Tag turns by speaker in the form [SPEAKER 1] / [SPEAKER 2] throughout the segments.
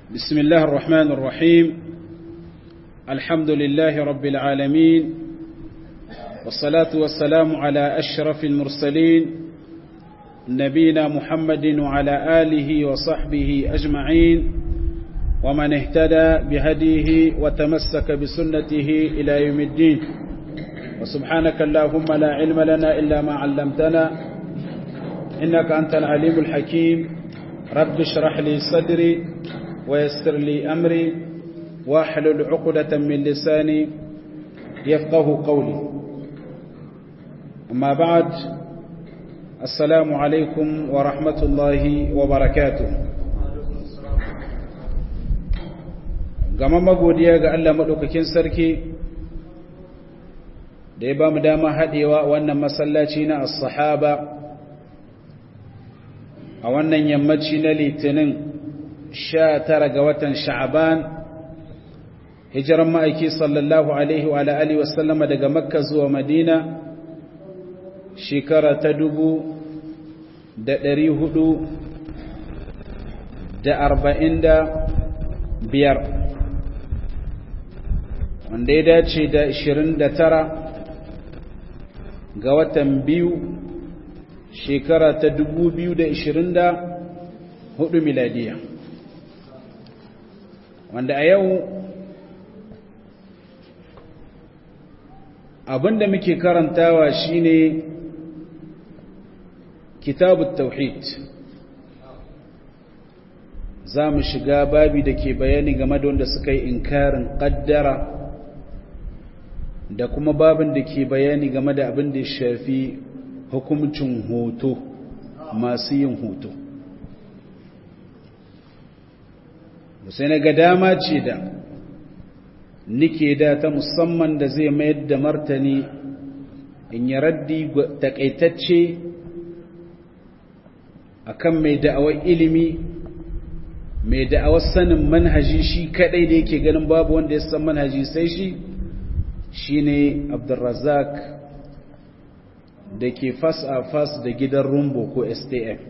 [SPEAKER 1] بسم الله الرحمن الرحيم الحمد لله رب العالمين والصلاة والسلام على أشرف المرسلين نبينا محمد وعلى آله وصحبه أجمعين ومن اهتدى بهديه وتمسك بسنته إلى يوم الدين وسبحانك اللهم لا علم لنا إلا ما علمتنا إنك أنت العليم الحكيم رب اشرح لي صدري ويسر لي أمري واحلل عقدة من لساني يفقه قولي أما بعد السلام عليكم ورحمة الله وبركاته gama magodiya ga Allah maɗaukakin sarki da ya ba mu dama haɗewa wannan masallaci na as-sahaba a wannan yammaci na litinin sha tara ga watan sha'aban hijiran ma'aiki sallallahu alaihi wa alihi wasallama daga makka zuwa madina shekara ta dubu da ɗari hudu da arba'in da biyar wanda ya dace da ashirin da tara ga watan biyu shekara ta dubu biyu da ashirin da hudu miladiya wanda a yau abinda muke karantawa shine kitabut tauhid za mu shiga babi da ke bayani game da wanda suka yi inkarin kaddara da kuma babin da ke bayani game da abin da ya shafi hukumcin hoto masu yin hoto sai na ga dama ce da nike da ta musamman da zai mayar da martani in yi raddi takaitacce akan mai da'awar ilimi mai da'awar sanin manhaji shi kadai da yake ganin babu wanda ya san manhaji sai shi shine abdulrazak da ke fas a fas da gidan rumbo ko stm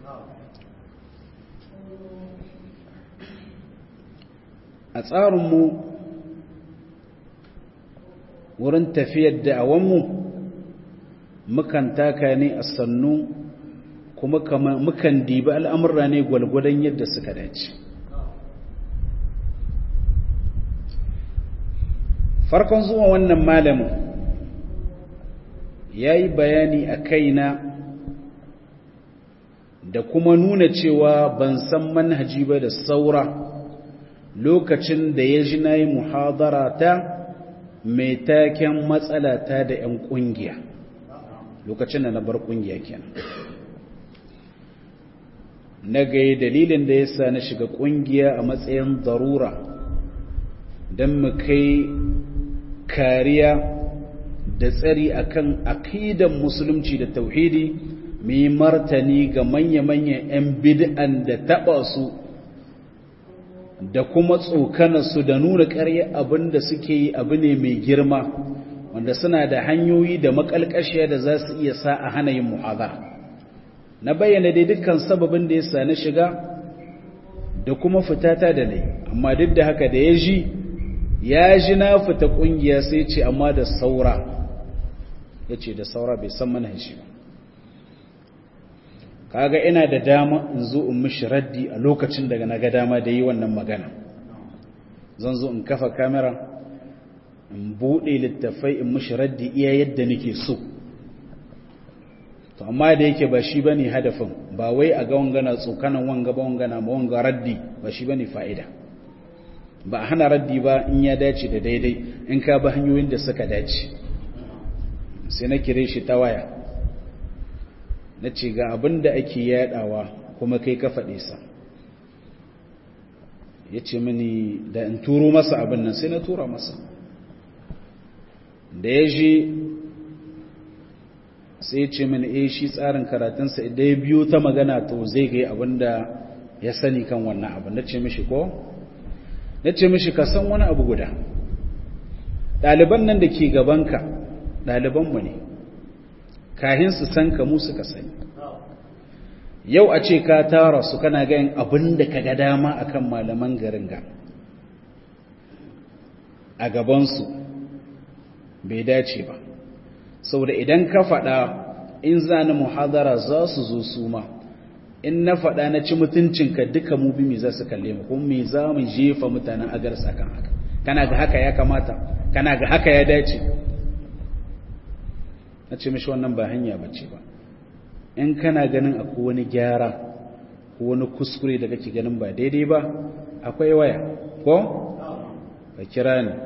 [SPEAKER 1] a tsarinmu wurin tafiyar da'awanmu mukan taka ne a sannu kuma mukan dibi al'amurra ne gwalgwadon yadda suka dace farkon zuwa wannan malamin ya yi bayani a kaina da kuma nuna cewa ban san manhaji ba da saura lokacin da ya ji na yi muhadara ta mai taken matsala ta da 'yan ƙungiya lokacin da na bar ƙungiya kenan na gaye dalilin da ya sa na shiga ƙungiya a matsayin darura don mu kai kariya da tsari akan aqidan musulunci da tauhidi mu yi martani ga manya-manyan 'yan bid'an da taɓa su da kuma su da nuna ƙarya abin da suke yi abu ne mai girma wanda suna da hanyoyi da makalkashiya da za su iya sa a hana yin muhazara na bayyana dai dukkan sababin da ya sa na shiga da kuma fitata da nai amma duk da haka da ya ji ya ji na fita ƙungiya sai ce amma da saura ya ce da saura bai san manhaji ba kaga ina da dama in zo in mishi raddi a lokacin daga na ga dama da yi wannan magana zan zo in kafa kamera in buɗe littafai in mishi raddi iya yadda nake so to amma da yake ba shi bane hadafin ba wai a ga wangana tsokanan wanga ba wangana ma wanga raddi ba shi bane fa'ida ba a hana raddi ba in ya dace da daidai in ka ba hanyoyin da suka dace sai na kire shi ta waya na ce ga abin da ake yadawa kuma kai ka faɗe sa ya ce mini da in turo masa abin nan sai na tura masa da ya je sai ya ce mini eh shi tsarin karatunsa idan ya biyo ta magana to zai gai abin da ya sani kan wannan abin na ce mishi ko na ce mishi ka san wani abu guda ɗaliban nan da ke gabanka ɗalibanmu ne kahin su san ka mu suka sani yau a ce ka tara su kana gayin abin da ka ga dama akan malaman garin ga a gabansu bai dace ba saboda idan ka faɗa in za ni muhadara za su zo su ma in na faɗa na ci mutuncinka duka mu bi me za su kalle mu kuma me za mu jefa mutanen agarsa kan haka kana ga haka ya kamata kana ga haka ya dace na ce mishi wannan ba hanya bace ba in kana ganin akwai wani gyara ko wani kuskure da kake ganin ba daidai ba akwai waya ko ka kira ni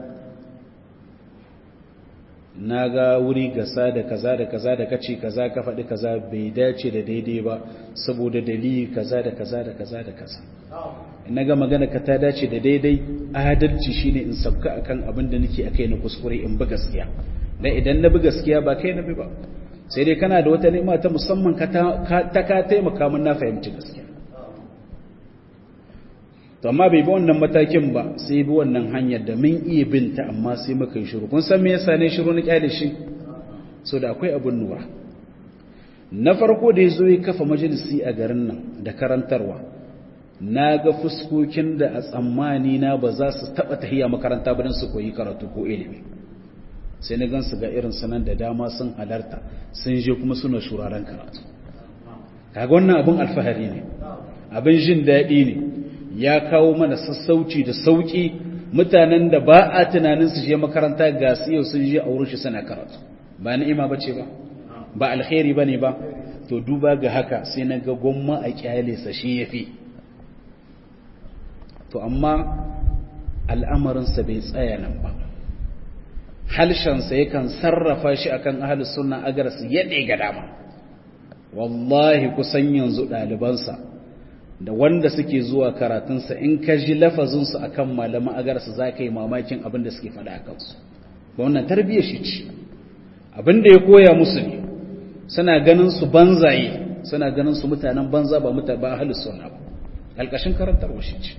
[SPEAKER 1] na ga wuri gasa da kaza da kaza da kace kaza ka faɗi kaza bai dace da daidai ba saboda dalili kaza da kaza da kaza da kaza in ga magana ka ta dace da daidai adalci shine in sabka akan abin da nake akai na kuskure in bi gaskiya dan idan na bi gaskiya ba kai na bi ba sai dai kana da wata ni'ima ta musamman ka ta ka taimaka mun na fahimci gaskiya to amma bai bi wannan matakin ba sai bi wannan hanyar da mun iya binta amma sai muka yi shiru kun san me yasa ne shiru na kyale shi so da akwai abun nura na farko da yazo ya kafa majalisi a garin nan da karantarwa na ga fuskokin da a tsammani na ba za su taba tahiya makaranta ba don su koyi karatu ko ilimi sai na gansu ga irin sanan da dama sun halarta sun je kuma suna shuraren karatu kaga wannan abin alfahari ne abin jin daɗi ne ya kawo mana sassauci da sauƙi mutanen da ba a tunanin su je makaranta ga su yau sun je a wurin shi suna karatu ba ni'ima bace ba ba alkhairi bane ba to duba ga haka sai na ga gwamma a kyale sa shi yafi to amma al'amarin sa bai tsaya nan ba halshen sa yakan sarrafa shi akan ahlus sunna agar su yade ga dama wallahi kusan yanzu ɗalibansa da wanda suke zuwa karatunsa in ka ji lafazinsu a kan malaman agarsu za ka yi mamakin abin da suke faɗa a kansu ba wannan tarbiyyar shi ce abin da ya koya musu ne suna ganin su banzaye suna ganin su mutanen banza ba muta ba ahlus sunna ba alƙashin karantarwa shi ce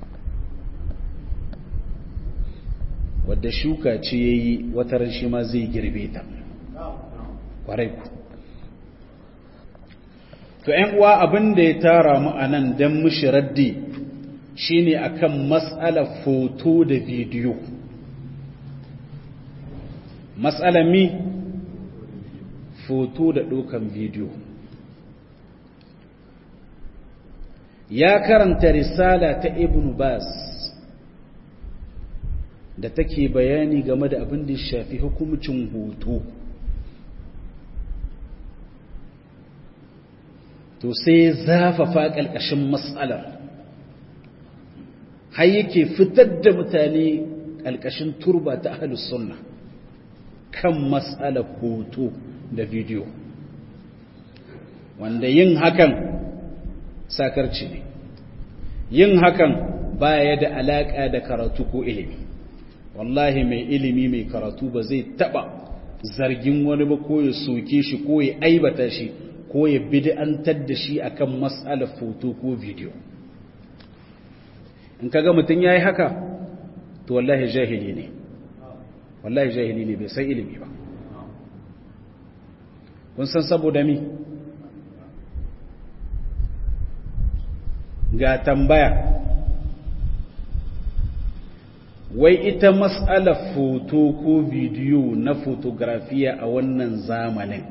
[SPEAKER 1] wadda shuka ce yayi wata ran shi ma zai girbe ta kwarai ku to ‘yan uwa abin da ya tara mu a nan don mushi raddi shi ne a kan matsalar foto da bidiyo matsalar mi foto da ɗaukan bidiyo ya karanta risala ta ibn bas da take bayani game da abin da shafi hukumcin hoto to sai zafafa ƙalƙashin matsalar har yake fitar da mutane ƙalƙashin turba ta ahalus sunna kan matsalar hoto da bidiyo wanda yin hakan sakarci ne yin hakan baya da alaƙa da karatu ko ilimi wallahi mai ilimi mai karatu ba zai taɓa zargin wani ba ko ya soke shi ko ya aibata shi ko ya bid'antar da shi akan mas'alar foto ko video in kaga mutum yayi haka to wallahi jahili ne wallahi jahili ne bai san ilimi ba kun san saboda mi ga tambaya wai ita mas'alar foto ko bidiyo na fotografiya a wannan zamanin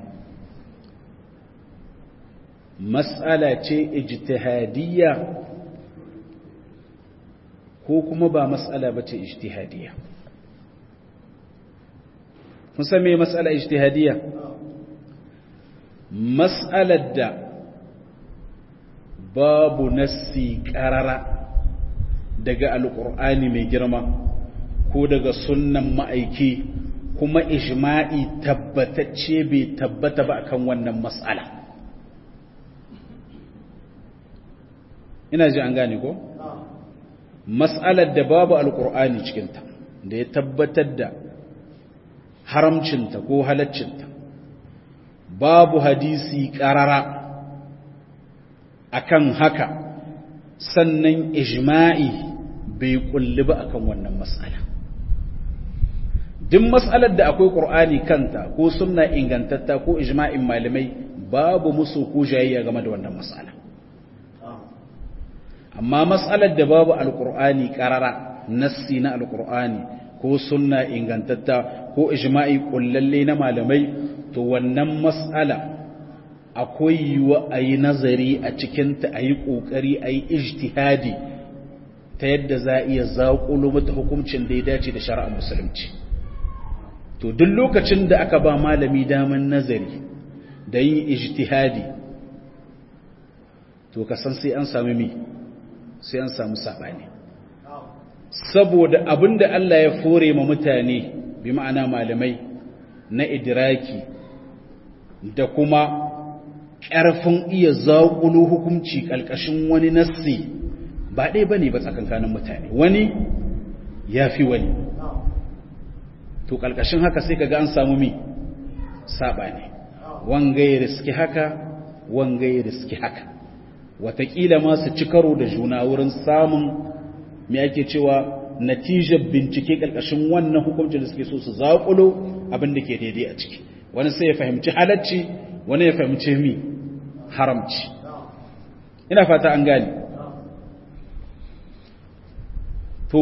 [SPEAKER 1] mas'ala ce ijtihadiyya ko kuma ba mas'ala ba ce ijtihadiyya kun san me mas'ala ijtihadiyya mas'alar da babu nassi qarara daga alqur'ani mai girma ko daga sunnan ma'aiki kuma ijma'i tabbatacce bai tabbata ba akan wannan mas'ala ina ji an gane ko mas'alar da babu alqur'ani cikinta da ya tabbatar da haramcinta ko halaccinta babu hadisi qarara akan haka sannan ijma'i bai kulli ba akan wannan mas'ala duk mas'alar da akwai qur'ani kanta ko sunna ingantatta ko ijma'in malamai babu musu ko jayayya game da wannan mas'ala amma mas'alar da babu alqur'ani qarara nassi na alqur'ani ko sunna ingantatta ko ijma'i kullalle na malamai to wannan mas'ala akwai yiwa a yi nazari a cikinta a yi ƙoƙari a yi ijtihadi ta yadda za a iya zaƙulo mata hukuncin da ya dace da shari'ar musulunci to duk lokacin da aka ba malami daman nazari da yin ijtihadi to ka san sai an sami mi sai an samu saɓani saboda abinda Allah ya fore ma mutane bi ma'ana malamai na idiraki da kuma ƙarfin iya zaƙulo hukunci ƙalƙashin wani nassi ba ɗaya ba ne ba tsakankanin mutane wani ya fi wani to ƙalƙashin haka sai kaga an samu mi saɓa ne wanga ya riski haka wanga ya riski haka wataƙila ma su ci karo da juna wurin samun me ake cewa natijar bincike ƙarƙashin wannan hukuncin da suke so su zaƙulo abin da ke daidai a ciki wani sai ya fahimci halacci wani ya fahimci mi haramci ina fata an gani to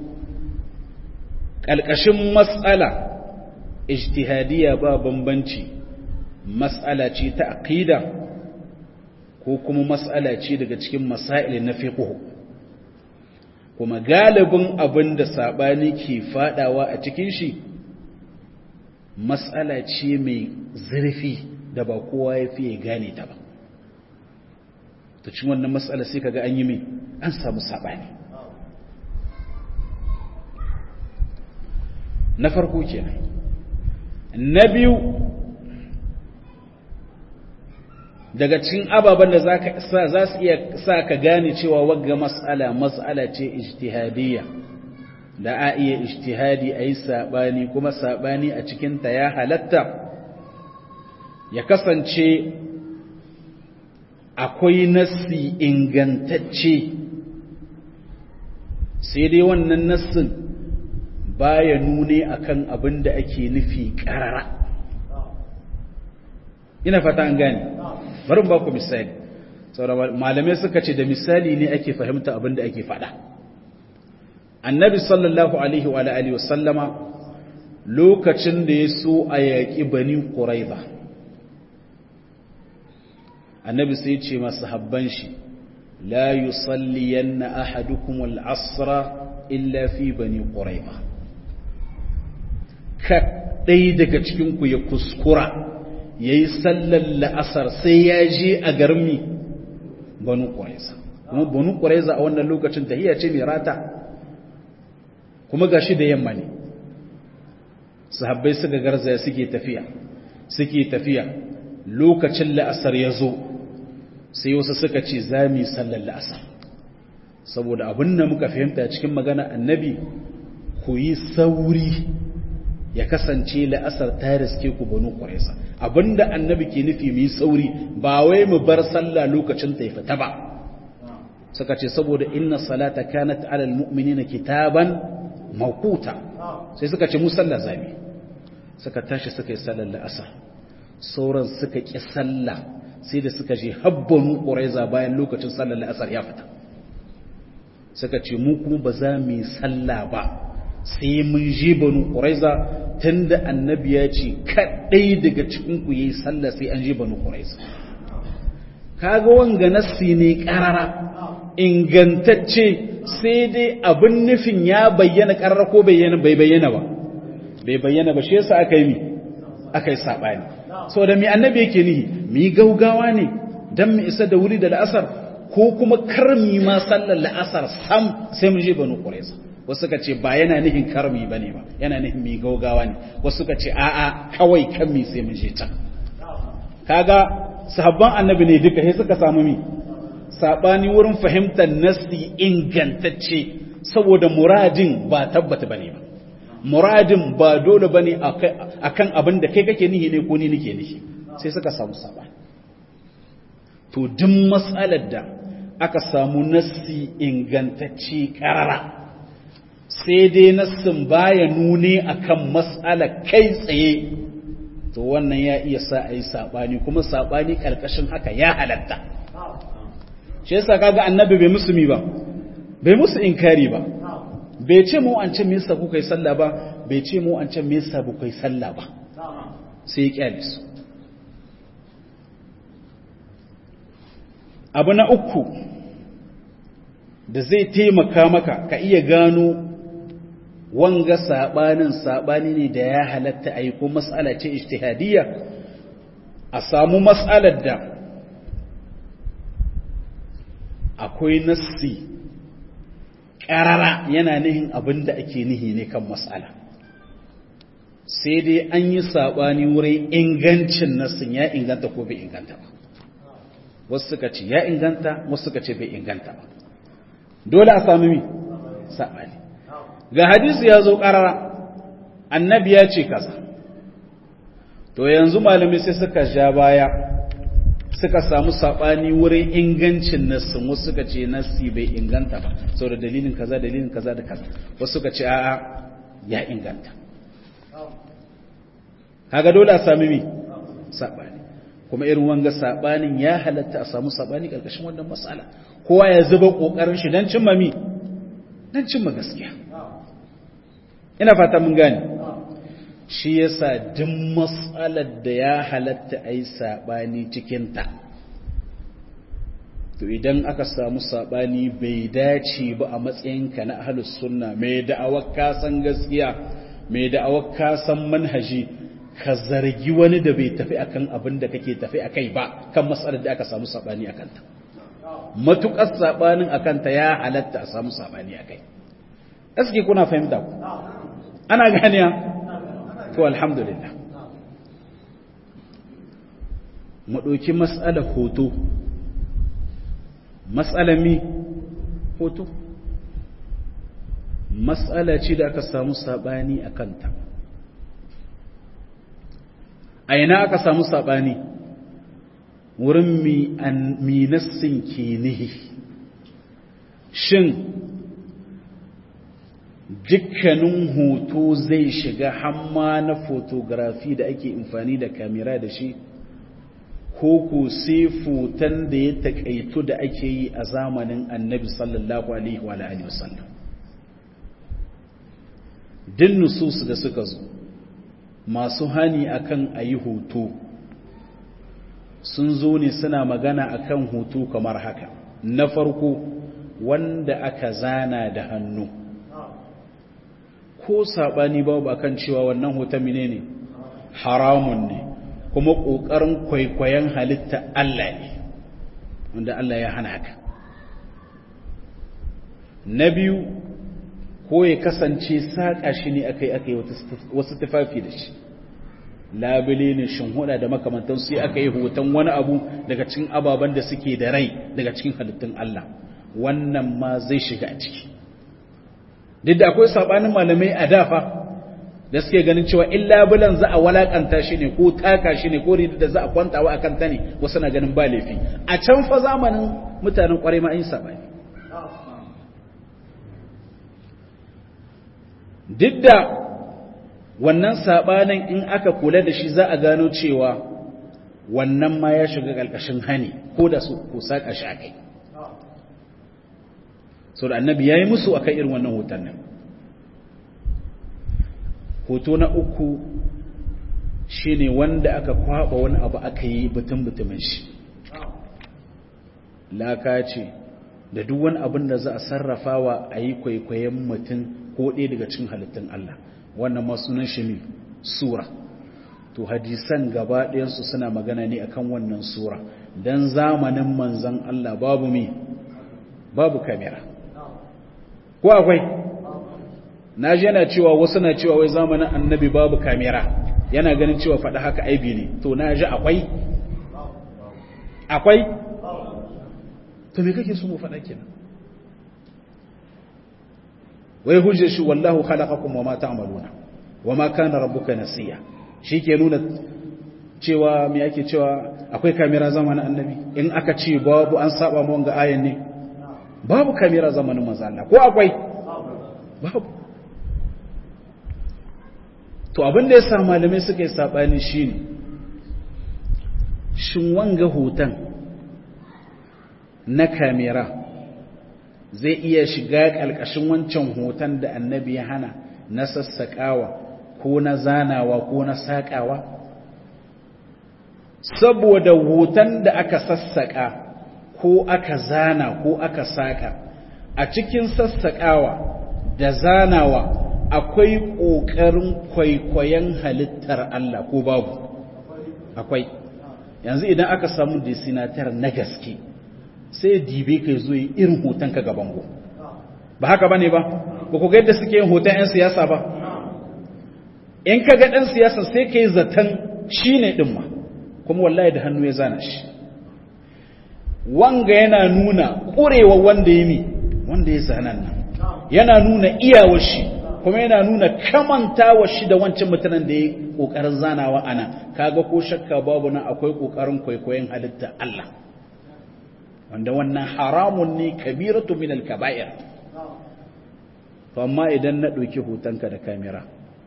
[SPEAKER 1] ƙalƙashin matsala ijtihadiyya ba bambanci matsala ce ta aqida ko kuma matsala ce daga cikin masail na fiqh kuma galibin abin da sabani ke fadawa a cikin shi matsala ce mai zurfi da ba kowa ya fiye gane ta ba ta cin wannan matsala sai kaga an yi mai an samu saɓani na farko kenan na biyu daga cikin ababen da za su iya sa ka gane cewa wagga matsala matsala ce ijtihadiyya da a iya ijtihadi a yi saɓani kuma saɓani a cikinta ya halatta ya kasance akwai nassi ingantacce sai dai wannan nassin baya nune akan abin da ake nufi ƙarara ina fata an gane bari ba ku misali saboda malamai suka ce da misali ne ake fahimta abin da ake faɗa annabi sallallahu alaihi wa alihi wa sallama lokacin da ya so a yaƙi bani ƙuraiba annabi sai ce masu habban shi la yusalliyanna ahadukum al-asra illa fi bani ƙuraiba kaɗai daga cikinku ya kuskura ya yi sallar la'asar sai ya je a garmi banu ƙuraiza kuma banu ƙuraiza a wannan lokacin tahiyya ce mai rata kuma gashi da yamma ne sahabbai suka garzaya suke tafiya suke tafiya lokacin la'asar ya zo sai wasu suka ce za mu yi sallar la'asar saboda abin da muka fahimta cikin magana annabi ku yi sauri ya kasance la'asar ta riske ku banu ƙwaresa abinda annabi ke nufi mu yi sauri ba wai mu bar sallah lokacin ta fita ba suka ce saboda inna salata kanat alal mu'minina kitaban mawquta sai suka ce mu sallah zami suka tashi suka yi sallar la'asar sauran suka ƙi sallah sai da suka je habbanu ƙuraiza bayan lokacin sallar la'asar ya fita suka ce mu kuma ba za mu yi sallah ba sai mun je banu ƙuraiza tun da annabi ya ce kaɗai daga cikinku ya yi sallah sai an je banu ƙuraiza kaga wanga nassi ne ƙarara ingantacce sai dai abin nufin ya bayyana ƙarara ko bai bayyana ba bai bayyana ba shi yasa aka yi mi aka yi saɓani so da mi annabi yake nihi mi gaugawa ne don mu isa da wuri da la'asar ko kuma karmi ma sallar la'asar sam sai mu je banu ƙuraiza wasu suka ce ba yana nihin karmi ba ne ba yana nihin mi gaugawa ne wasu suka ce a'a kawai kan mi sai mu je can kaga sahabban annabi ne duka sai suka samu mi sabani wurin fahimtar nasi ingantacce saboda muradin ba tabbata bane ba muradin ba dole bane akan abin da kai kake nihi ne ko ni nake nihi sai suka samu sabani to duk mas'alar da aka samu nassi ingantacce karara sai dai nassin baya nune akan mas'ala kai tsaye to wannan ya iya sa a yi saɓani kuma saɓani ƙarƙashin haka ya halatta shi yasa kaga annabi bai musu mi ba bai musu inkari ba bai ce mu an ce me yasa kuka yi sallah ba bai ce mu an ce me yasa kuka yi sallah ba sai ya kyale su abu na uku da zai taimaka maka ka iya gano wanga sabanin sabani ne da ya halatta a yi ko matsala ce ijtihadiyya a samu matsalar da akwai nassi ƙarara yana nihin abin da ake nihi ne kan matsala sai dai an yi sabani wurin ingancin nassin ya inganta ko bai inganta ba wasu suka ce ya inganta wasu suka ce bai inganta ba dole a sami mi sabani ga hadisi ya zo ƙarara annabi ya ce kaza to yanzu malamai sai suka ja baya suka samu saɓani wurin ingancin nassin wasu suka ce nassi bai inganta ba sau da dalilin kaza dalilin kaza da kaza wasu suka ce a'a ya inganta kaga dole a sami mi saɓani kuma irin wanga saɓanin ya halatta a samu saɓani ƙarƙashin wannan matsala kowa ya zuba ƙoƙarin shi don cimma mi don cimma gaskiya ina fata mun gane shi yasa duk matsalar da ya halatta a yi saɓani cikinta to idan aka samu saɓani bai dace ba a matsayinka na ahalus sunna mai da'awar kasan gaskiya mai da'awar kasan manhaji ka zargi wani da bai tafi akan abin da kake tafi akai ba kan matsalar da aka samu saɓani a kanta matuƙar saɓanin a kanta ya halatta a samu saɓani a kai gaske kuna fahimta ku ana ganiya to alhamdulillah mu ɗauki matsalar hoto matsalar mi hoto matsala ce da aka samu saɓani a kanta a ina aka samu saɓani wurin minassin ke nihi shin dukkanin hoto zai shiga hamma na fotografi da ake amfani da kamera da shi ko ko sai foton da ya takaitu da ake yi a zamanin annabi sallallahu alaihi wa alihi wasallam din nusus da suka zo masu hani akan ayi hoto sun zo ne suna magana akan hoto kamar haka na farko wanda aka zana da hannu ko saɓani babu akan cewa wannan hoton mine ne haramun ne kuma ƙoƙarin kwaikwayon halitta Allah ne wanda Allah ya hana haka na biyu ko ya kasance saƙa shi ne aka yi aka yi wasu tufafi da shi labule ne shinhuda da makamantan sai aka yi hoton wani abu daga cikin ababen da suke da rai daga cikin halittun Allah wannan ma zai shiga a ciki duk da akwai sabanin malamai a dafa da suke ganin cewa in labulan za a walakanta shi ne ko taka shi ne ko rida da za a kwantawa a kanta ne wasu na ganin ba laifi a can fa zamanin mutanen kwarai ma an yi sabani duk da wannan sabanin in aka kula da shi za a gano cewa wannan ma ya shiga ƙarƙashin hani ko da su ko saƙa shi a kai sau da annabi ya yi musu a kan irin wannan hoton nan hoto na uku shi ne wanda aka kwaba wani abu aka yi butun-butumin shi laka ce da duk wani abin da za a sarrafawa a yi kwaikwayon mutum ko ɗaya daga cikin halittun Allah wannan masunan shi ne sura to hadisan gaba ɗayansu suna magana ne akan wannan sura don zamanin manzan Allah babu mi babu kamera ko akwai na ji yana cewa wasu na cewa wai zamanin annabi babu kamera yana ganin cewa faɗa haka aibi ne to na ji akwai akwai to me kake so mu faɗa kenan wai hujjar shi wallahu khalaqakum wama ta'maluna wama kana rabbuka nasiya ke nuna cewa me yake cewa akwai kamera zamanin annabi in aka ce babu an saba mu wanga ayan ne babu kamera zamanin manzo Allah ko akwai babu to abin da ya sa malamai suka yi saɓani shi ne shin wanga hoton na kamera zai iya shiga ƙalƙashin wancan hoton da annabi ya hana na sassaƙawa ko na zanawa ko na saƙawa saboda hoton da aka sassaƙa ko aka zana ko aka saƙa a cikin sassaƙawa da zanawa akwai ƙoƙarin kwaikwayon halittar Allah ko babu akwai yanzu idan aka samu desinatar na gaske sai dibe ka zo yi irin hoton ka gaban go ba haka bane ba ba ku ga yadda suke yin hoton 'yan siyasa ba in ka ga ɗan siyasa sai ka yi zaton shi ne ɗin ma kuma wallahi da hannu ya zana shi wanga yana nuna ƙurewa wanda ya mi wanda ya zanen nan yana nuna iyawar shi kuma yana nuna kamantawa shi da wancan mutanen da ya ƙoƙarin zanawa ana kaga ko shakka babu nan akwai ƙoƙarin kwaikwayon halitta Allah wanda wannan haramun ne kabiratu min al-kaba'ir to amma idan na ɗauki hotonka da kamera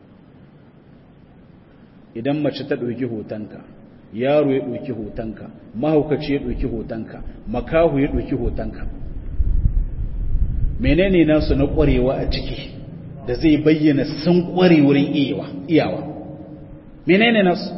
[SPEAKER 1] idan mace ta ɗauki hotonka yaro ya ɗauki hotonka mahaukaci ya ɗauki hotonka makahu ya ɗauki hotonka menene nasu na ƙwarewa a ciki da zai bayyana sun ƙware wurin iyawa menene nasu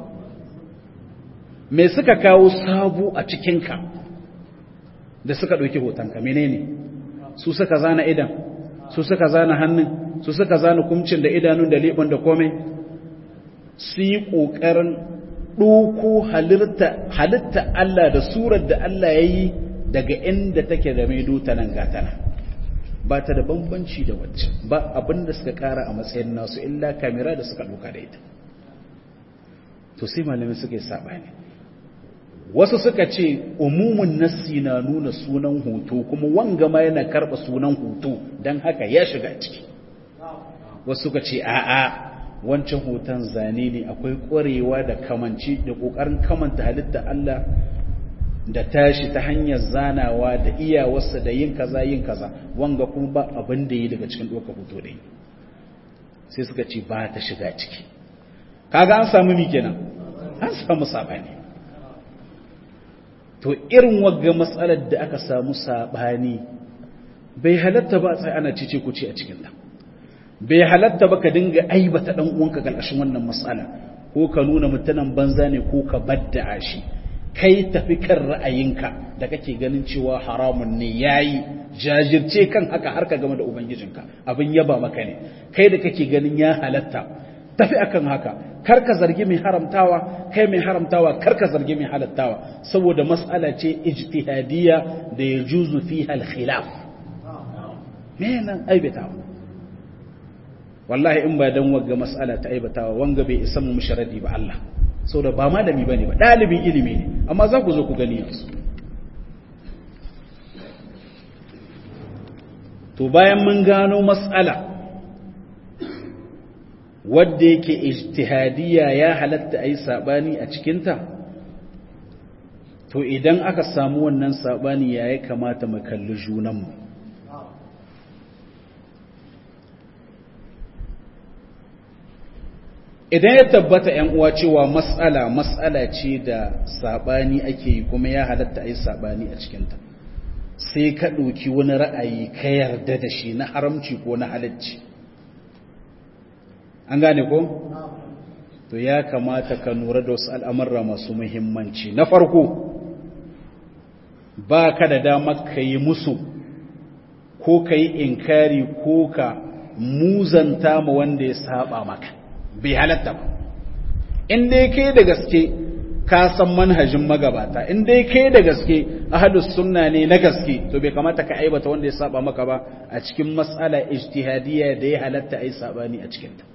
[SPEAKER 1] me suka kawo sabu a cikinka da suka ɗauki hotonka menene su suka zana idan su suka zana hannun su suka zana kumcin da idanun da leɓen da komai su yi ƙoƙarin ɗoko halitta Allah da surar da Allah ya yi daga inda take da mai ta nan gatana ba ta da bambanci da wacce ba abin da suka ƙara a matsayin nasu illa kamera da suka ɗoka da ita to sai malamin suka yi saɓani wasu suka ce umumin nassi na nuna sunan hoto kuma wanga ma yana karɓa sunan hoto don haka ya shiga ciki wasu suka ce a'a wancan hoton zane ne akwai ƙwarewa da kamanci da ƙoƙarin kamanta halitta Allah da tashi ta hanyar zanawa da iyawarsa da yin kaza yin kaza wanga kuma ba abin da yi daga cikin ɗaukar hoto da yi sai suka ce ba ta shiga ciki kaga an samu mi kenan an samu saɓani to irin wagga matsalar da aka samu saɓani bai halatta ba sai ana cice ku ce a cikin ta bai halatta ba ka dinga aibata dan uwanka karkashin wannan matsala ko ka nuna mutanen banza ne ko ka badda shi kai tafi kan ra'ayinka da kake ganin cewa haramun ne yayi jajirce kan haka har ka game da ubangijinka abin yaba maka ne kai da kake ganin ya halatta tafi akan haka kar ka zargi mai haramtawa kai mai haramtawa kar ka zargi mai halattawa saboda mas'ala ce ijtihadiyya da yajuzu fiha al-khilaf me nan aibatawa wallahi in ba dan wagga mas'ala ta aibatawa wanga bai isa mu musharadi ba Allah saboda ba malami bane ba dalibin ilimi ne amma za ku zo ku gani yanzu to bayan mun gano mas'ala wadda yake ijtihadiyya ya halatta ayi sabani a cikinta to idan aka samu wannan sabani ya kamata mu kalli junanmu idan ya tabbata ‘yan uwa cewa matsala matsala ce da saɓani ake yi kuma ya halatta a yi saɓani a cikinta sai ka ɗauki wani ra'ayi ka yarda da shi na haramci ko na halacci an gane ko? to ya kamata ka nura da wasu al'amurra masu muhimmanci na farko ba ka da damar ka yi musu ko ka yi inkari ko ka muzanta ma wanda ya saba maka bai halatta ba in dai kai da gaske ka san manhajin magabata in dai kai da gaske ahlus sunna ne na gaske to bai kamata ka aibata wanda ya saba maka ba a cikin mas'ala ijtihadiyya da ya halatta ai sabani a cikin ta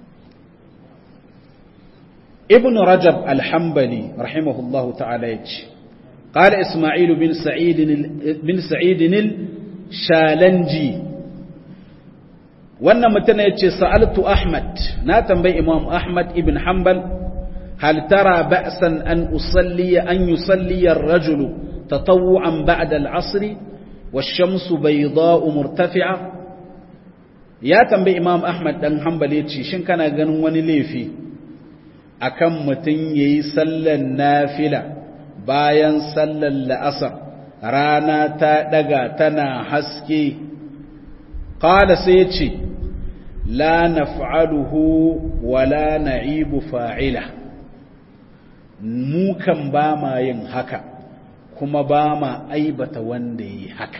[SPEAKER 1] ibn rajab al-hanbali rahimahullahu ta'ala yace قال إسماعيل بن سعيد بن سعيد الشالنجي wannan mutum ya ce sa'altu Ahmad na tambayi Imam Ahmad ibn Hanbal hal tara ba'san an usalli an yusalli ar-rajul tatawwu'an ba'da al-'asr wash-shamsu bayda'u murtafi'a ya tambayi imam ahmad dan hanbali ce shin kana ganin wani laifi akan mutum yayi sallan nafila bayan sallan la'asar rana ta daga tana haske qala sai ce la naf'aluhu wala na'ibu fa'ila mu kan ba ma yin haka kuma ba ma aibata wanda yi haka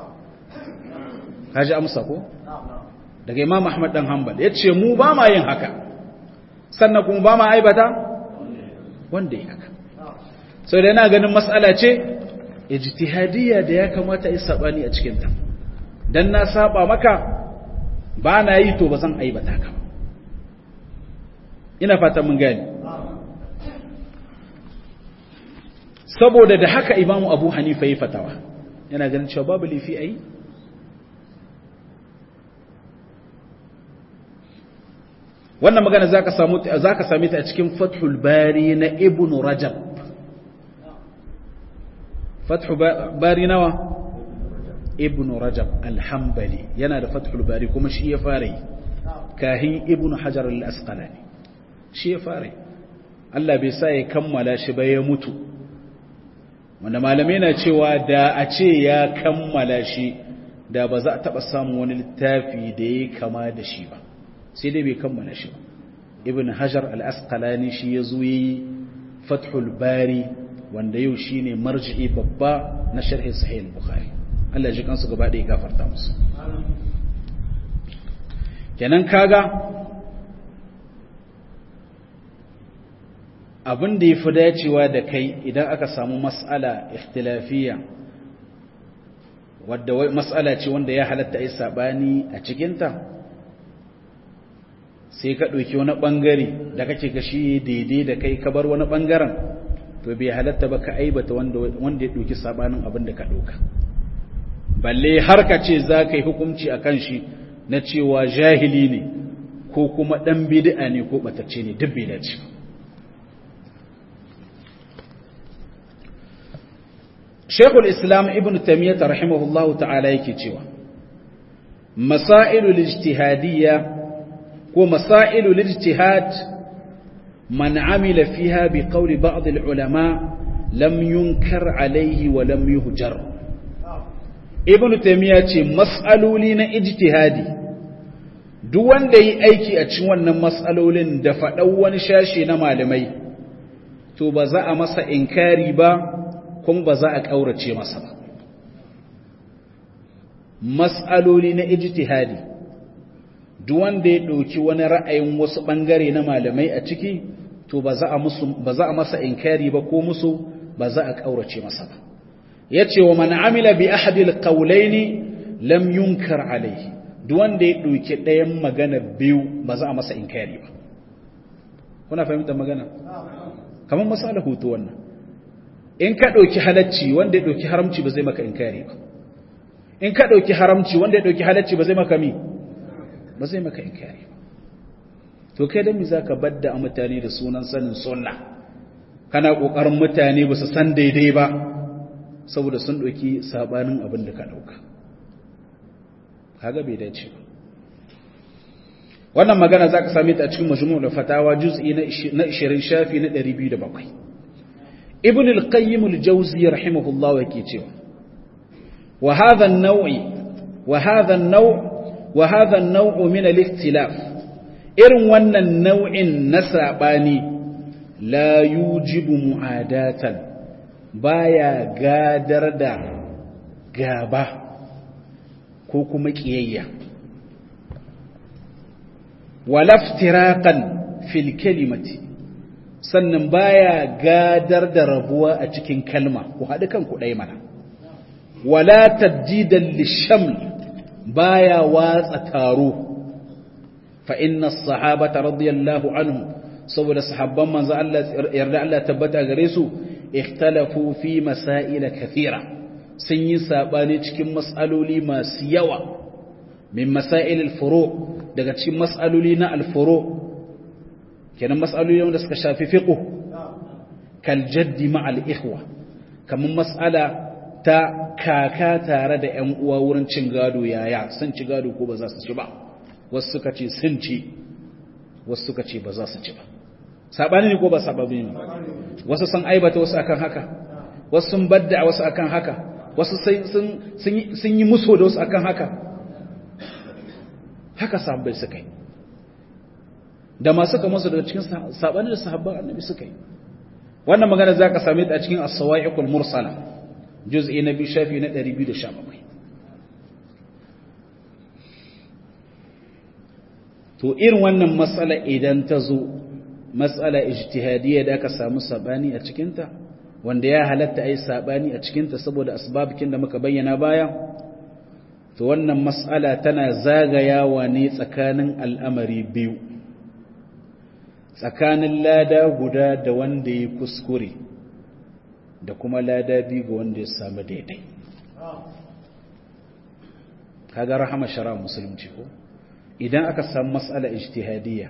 [SPEAKER 1] kaji amsa ko daga imam ahmad dan hanbal yace mu ba ma yin haka sannan kuma ba ma aibata wanda yi haka sau da yana ganin matsala ce ijtihadiyya da ya kamata yi sabani a cikin ta dan na saba maka ba na yi to ba zan aibata ka ina fata mun gani saboda da haka imamu abu hanifa yi fatawa yana ganin cewa babu lifi a yi wannan magana za ka sami ta a cikin fathul bari na ibn rajab fathul bari nawa ibn rajab alhambali yana da fathul bari kuma shi ya fara yi kahin ibn hajar al-asqalani shi ya fara yi Allah bai sa ya kammala shi ba ya mutu wanda malamai na cewa da a ce ya kammala shi da ba za a taɓa samun wani littafi da ya kama da shi ba sai dai bai kammala shi ba ibn hajar al-asqalani shi ya zo yi fathul bari wanda yau shi ne marji'i babba na sharhin sahih bukhari Allah ji kansu gaba ɗaya gafarta musu kenan kaga abin da ya fi dacewa da kai idan aka samu mas'ala ikhtilafiya wadda mas'ala ce wanda ya halatta yi sabani a cikinta sai ka ɗauki wani ɓangare da kake gashi daidai da kai ka bar wani ɓangaren to bai halatta ba ka aibata wanda ya ɗauki sabanin abin da ka ɗauka balle har ka ce za ka yi hukunci a kan shi na cewa jahili ne ko kuma ɗan bid'a ne ko ɓatacce ne duk bai dace ba Shekul Islam Ibn Taymiyyah rahimahullahu ta'ala yake cewa Masailu lijtihadiyya ko masailu lijtihad man amila fiha bi qawli ba'd al-ulama lam yunkar alayhi wa lam yuhjar Ibn Taymiyyah ce mas'aloli na ijtihadi duk wanda yi aiki a cikin wannan mas'alolin da faɗan wani shashi na malamai to ba za a masa inkari ba kuma ba za a ƙaurace masa ba mas'aloli na ijtihadi duk wanda ya ɗauki wani ra'ayin wasu ɓangare na malamai a ciki to ba za a musu ba za a masa inkari ba ko musu ba za a ƙaurace masa ba yace wa man amila bi ahadi alqawlaini lam yunkar alayhi duk wanda ya ɗauki ɗayan magana biyu ba za a masa inkari ba kuna fahimtar magana kamar masala hutu wannan in ka ɗauki halacci wanda ya ɗauki haramci ba zai maka inkari ba in ka ɗauki haramci wanda ya ɗauki halacci ba zai maka mi ba zai maka inkari ba to kai dan mi za ka badda a mutane da sunan sanin sunna kana ƙoƙarin mutane ba su san daidai ba saboda sun ɗauki saɓanin abin da ka ɗauka kaga bai dace ba wannan magana za ka same ta a cikin majmu'ul fatawa juz'i na 20 shafi na 207 ibn al-qayyim al-jawzi rahimahullah yake cewa wa hadha an-naw'i wa hadha an-naw' wa hadha an-naw' min al-ikhtilaf irin wannan nau'in na sabani la yujibu mu'adatan baya gadar da gaba ko kuma kiyayya wala iftiraqan fil kalimati sannan baya gadar da rabuwa a cikin kalma ku haɗu kanku ɗaya mana wala tabdidan lishaml baya watsa taro fa inna sahabata radiyallahu anhum saboda sahabban manzo Allah yarda Allah tabbata gare su ikhtalafu fi masail kathira sun yi sabani cikin mas'aloli masu yawa min masail al-furu daga cikin mas'aloli na al-furu kenan mas'aloli wanda suka shafi fiqh kal jaddi ma'al ikhwa kaman mas'ala ta kaka tare da ƴan uwa wurin cin gado yaya san ci gado ko ba za su ci ba wasu suka ce sun ci wasu suka ce ba za su ci ba sabani ne ko ba sabani ne wasu sun aibata wasu akan haka wasu sun badda wasu akan haka wasu sun yi muso da wasu akan haka haka sahabbai suka yi da masu kama su daga cikin sabani da sahabban annabi suka yi wannan magana za ka same ta a cikin as-sawa'iqul mursala juz'i na biyu shafi na 217 to irin wannan matsala idan ta zo matsala ijtihadiyya da aka samu sabani a cikinta wanda ya halatta ai sabani a cikinta saboda asbabikin da muka bayyana baya to wannan matsala tana zagayawa ne tsakanin al'amari biyu tsakanin lada guda da wanda ya kuskure da kuma lada biyu ga wanda ya samu daidai kaga rahama shara musulunci ko idan aka samu matsala ijtihadiyya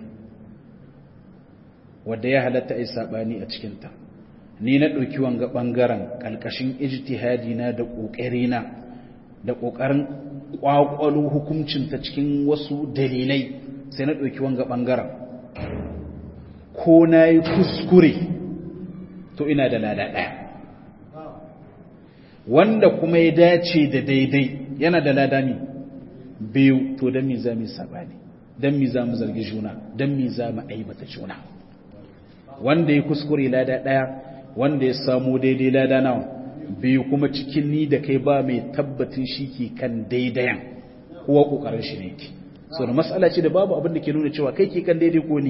[SPEAKER 1] wadda ya halatta ai sabani a cikinta ni na ɗauki wanga ɓangaren ƙalƙashin ijtihadi na da ƙoƙari na da ƙoƙarin ƙwaƙwalo hukuncinta cikin wasu dalilai sai na ɗauki wanga ɓangaren ko na yi kuskure to ina da lada ɗaya wanda kuma ya dace da daidai yana da lada ne biyu to don mi za mu sabani don mi za mu zargi juna don mi za mu aibata juna wanda ya kuskure lada ɗaya wanda ya samu daidai lada nawa biyu kuma cikin ni da kai ba mai tabbatin shi ke kan daidayan kuwa ƙoƙarin shi ne ke so da matsala ce da babu abin da ke nuna cewa kai ke kan daidai ko ni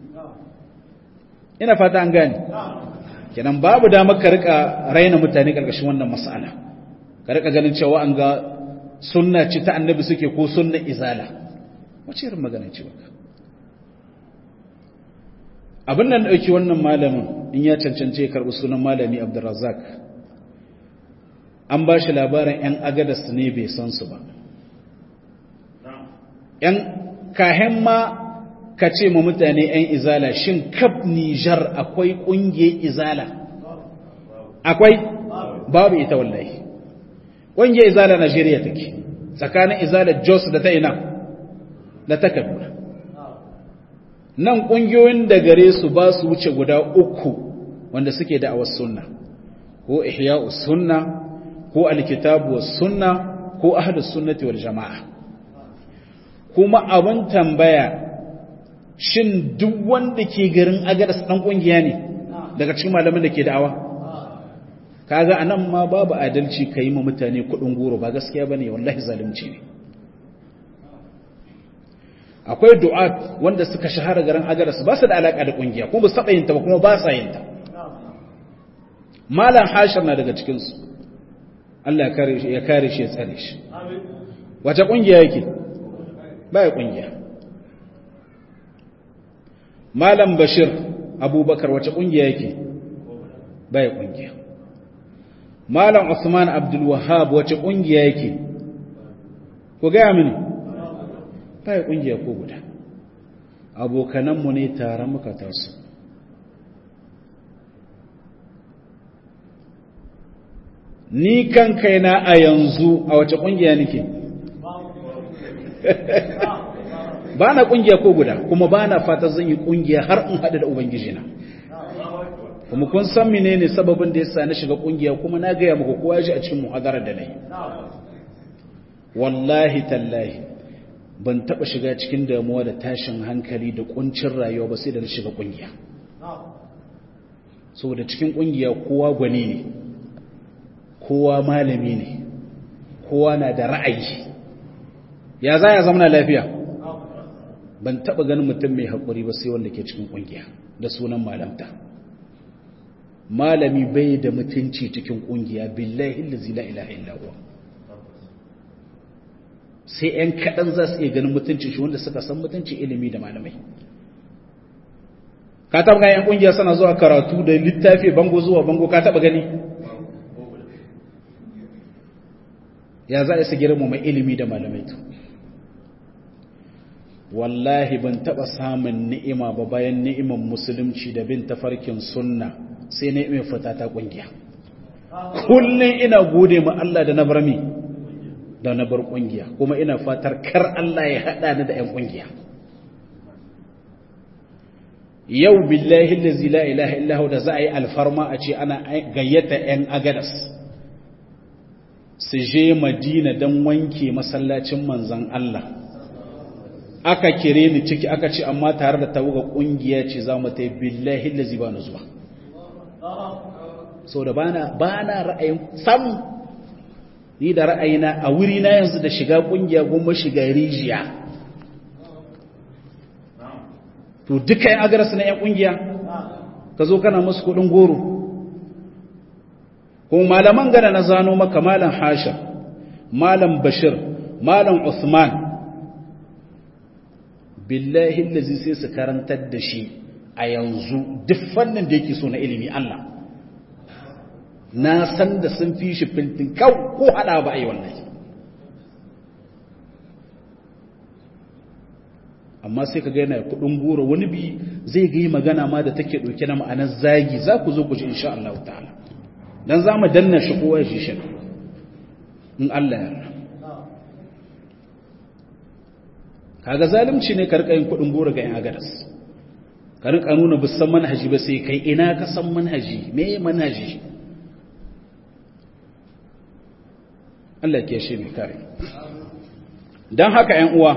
[SPEAKER 1] ina fata an gane kenan babu damar ka rika raina mutane ƙarƙashin wannan matsala ka rika ganin cewa an ga sunna ce ta annabi suke ko sunna izala wace irin magana ce baka abin nan ɗauki wannan malamin in ya cancance ya karɓi sunan malami abdurrazak an ba shi labarin 'yan agadas ne bai san su ba 'yan kahen ma ka ce ma mutane 'yan izala shin kaf nijar akwai ƙungiyar izala akwai babu ita wallahi ƙungiyar izala najeriya take tsakanin izala jos da ta ina da ta kaduna nan ƙungiyoyin da gare su ba su wuce guda uku wanda suke da awas sunna ko ihya'us sunna ko alkitabu was sunna ko ahlus sunnati wal jama'a kuma abin tambaya shin duk wanda ke garin agadas dan kungiya ne daga cikin malaman da ke da'awa kaga anan ma babu adalci kai ma mutane kudin goro ba gaskiya bane wallahi zalunci ne akwai du'at wanda suka shahara garin agadas ba su da alaka da kungiya kuma ba su taba yin ta ba kuma ba sa yin ta malam hashir na daga cikin su Allah ya kare shi ya kare shi ya tsare shi wace kungiya yake ba ya kungiya malam bashir abubakar wace kungiya yake ba ya kungiya malam usman abdul wahhab wace kungiya yake ko ga mini ba ya kungiya ko guda abokananmu ne tare muka taso ni kan kaina a yanzu a wace kungiya nake ba na kungiya ko guda kuma ba na fata zan yi kungiya har in haɗu da ubangiji na kuma kun san menene sababin da yasa na shiga kungiya kuma na gaya muku kowa ji a cikin muhadarar da nayi wallahi tallahi ban taba shiga cikin damuwa da tashin hankali da kuncin rayuwa ba sai da na shiga kungiya saboda cikin kungiya kowa gwani ne kowa malami ne kowa na da ra'ayi ya za ya zama lafiya ban taba ganin mutum mai haƙuri ba sai wanda ke cikin ƙungiya da sunan malamta malami bai da mutunci cikin ƙungiya billahi allazi la ilaha illa huwa sai ‘yan kaɗan za su iya ganin mutunci shi wanda suka san mutunci ilimi da malamai ka taɓa ganin ‘yan ƙungiya suna zuwa karatu da littafi bango zuwa bango ka taɓa gani ya za a isa girma mai ilimi da malamai to wallahi ban taba samun ni'ima ba bayan ni'iman musulunci da bin tafarkin sunna sai ni'imar fita ta kungiya kullum ina gode ma Allah da na bar mi da na bar kungiya kuma ina fatar kar Allah ya hada ni da ƴan kungiya yau billahi allazi la ilaha illa hu da za a yi alfarma a ce ana gayyata ƴan agadas su je Madina dan wanke masallacin manzon Allah aka kire ni ciki aka ce amma tare da tawaga kungiya ce za mu ta yi billahi allazi ba na zuwa so da bana bana ra'ayin sam ni da ra'ayina a wuri na yanzu da shiga kungiya goma shiga rijiya to duka yan agarsu na yan kungiya ka zo kana musu kudin goro kuma malaman gana na zano maka malam hashim malam bashir malam usman billahi lazi sai su karantar da shi a yanzu duk fannin da yake so na ilimi Allah na san da sun fi shi fintin kau ko hada ba a yi wannan amma sai ka gaina kudin goro wani bi zai ga yi magana ma da take ɗauke na ma'anar zagi za ku zo ku ji insha Allah ta'ala don za mu danna shi kowa shi shi in Allah ya kaga zalunci ne karka yin kudin goro ga yan agadas ka rinka nuna bisan manhaji ba sai kai ina ka san manhaji me manhaji Allah ke shi mai kare don haka ‘yan uwa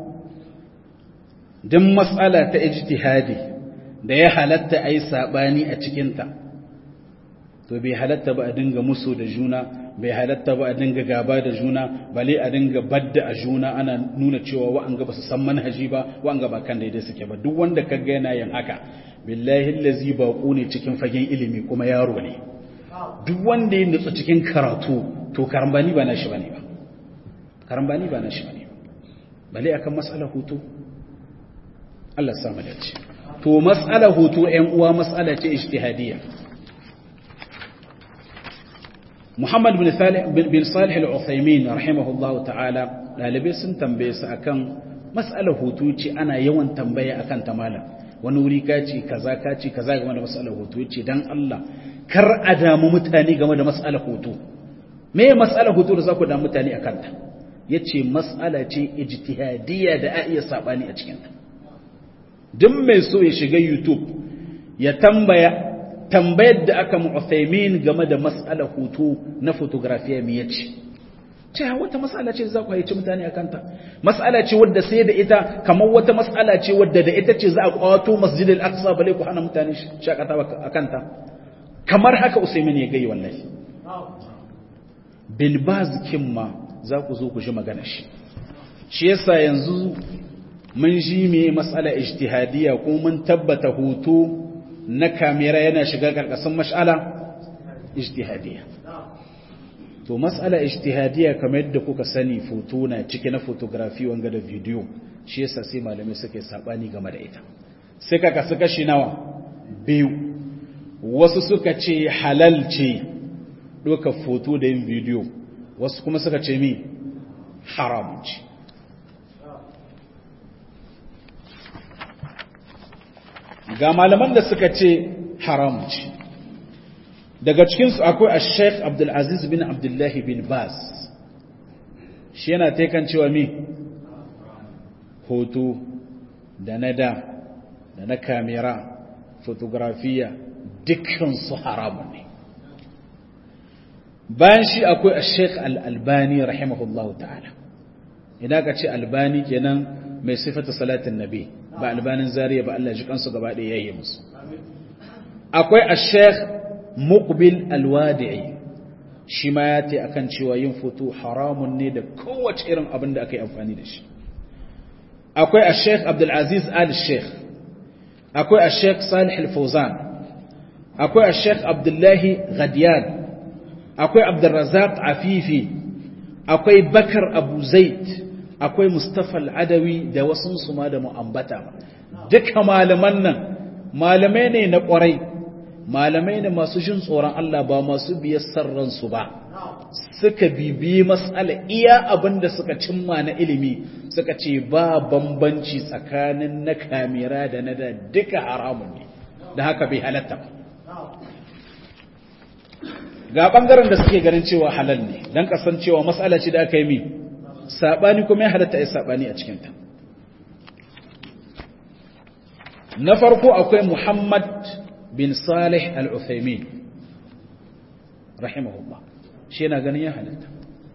[SPEAKER 1] don matsala ta ijtihadi da ya halatta a yi saɓani a cikinta to bai halatta ba a dinga musu da juna bai halatta ba a dinga gaba da juna bale a dinga badda a juna ana nuna cewa wa'anga ba su san manhaji ba wa'anga ba kan daidai suke ba duk wanda ka ga yana yin haka billahi lazi baƙo ne cikin fagen ilimi kuma yaro ne duk wanda ya nutsu cikin karatu to karambani ba na shi bane ba karambani ba na shi bane ba bale akan mas'alar hutu Allah sa mu dace to mas'alar hutu ƴan uwa mas'ala ce ijtihadiyya Muhammad bin Salih bin Salih al-Uthaymeen rahimahullahu ta'ala dalibai sun tambaye su akan mas'alar hutu ce ana yawan tambaya akan ta malam wani wuri ka ce kaza ka ce kaza game da mas'alar hutu ce dan Allah kar a damu mutane game da mas'alar hutu me ya mas'alar hutu da za ku damu mutane akan ta yace mas'ala ce ijtihadiyya da a iya sabani a cikin ta duk mai so ya shiga YouTube ya tambaya tambayar da aka mu'athaimin game da mas'alar hutu na fotografiya me yace ce wata mas'ala ce za ku haici mutane akan ta mas'ala ce wadda sai da ita kamar wata mas'ala ce wadda da ita ce za a kwato masjidil aqsa bale ku hana mutane shakata akan ta kamar haka usaimin ya gai wallahi bilbaz kimma za ku zo ku ji magana shi shi yasa yanzu mun ji me mas'ala ijtihadiyya ko mun tabbata hutu na kamera yana shiga karkashin mas'ala ijtihadiyya to mas'ala ijtihadiyya kamar yadda kuka sani foto na cike na photography wanga da video shi yasa sai malamai suke sabani game da ita sai ka kasu kashi nawa biyu wasu suka ce halal ce ɗauka foto da yin bidiyo wasu kuma suka ce mi haram ce ga malaman da suka ce haram ce daga cikinsu akwai a sheikh abdulaziz bin abdullahi bin bas shi yana taikan cewa mi hoto da na da da na kamera fotografiya dukkansu haramun ne bayan shi akwai a sheikh al'albani rahimahullahu ta'ala idan ka ce albani kenan mai sifata salatin nabi ba albanin zariya ba Allah ji kansu gaba ɗaya yayi musu akwai a sheikh muqbil alwadi'i shi ma ya ce akan cewa yin foto haramun ne da kowace irin abin da aka yi amfani da shi akwai a sheikh abdulaziz al-sheikh akwai a sheikh salih al-fawzan akwai a sheikh abdullahi ghadiyan akwai abdurrazak afifi akwai bakar abu zaid akwai mustapha al'adawi da wasu su ma da mu'ambata duka malaman nan malamai ne na kwarai malamai ne masu jin tsoron Allah ba masu biyar sarransu ba suka bibiyi matsala iya abin da suka cimma na ilimi suka ce ba bambanci tsakanin na kamera da na da duka haramun ne da haka bai halatta ba ga bangaren da suke ganin cewa halal ne dan kasancewa mas'ala ce da aka yi mi sabani kuma ya halatta ai sabani a cikin ta na farko akwai Muhammad bin Salih Al-Uthaymeen rahimahullah shi yana ganin ya halatta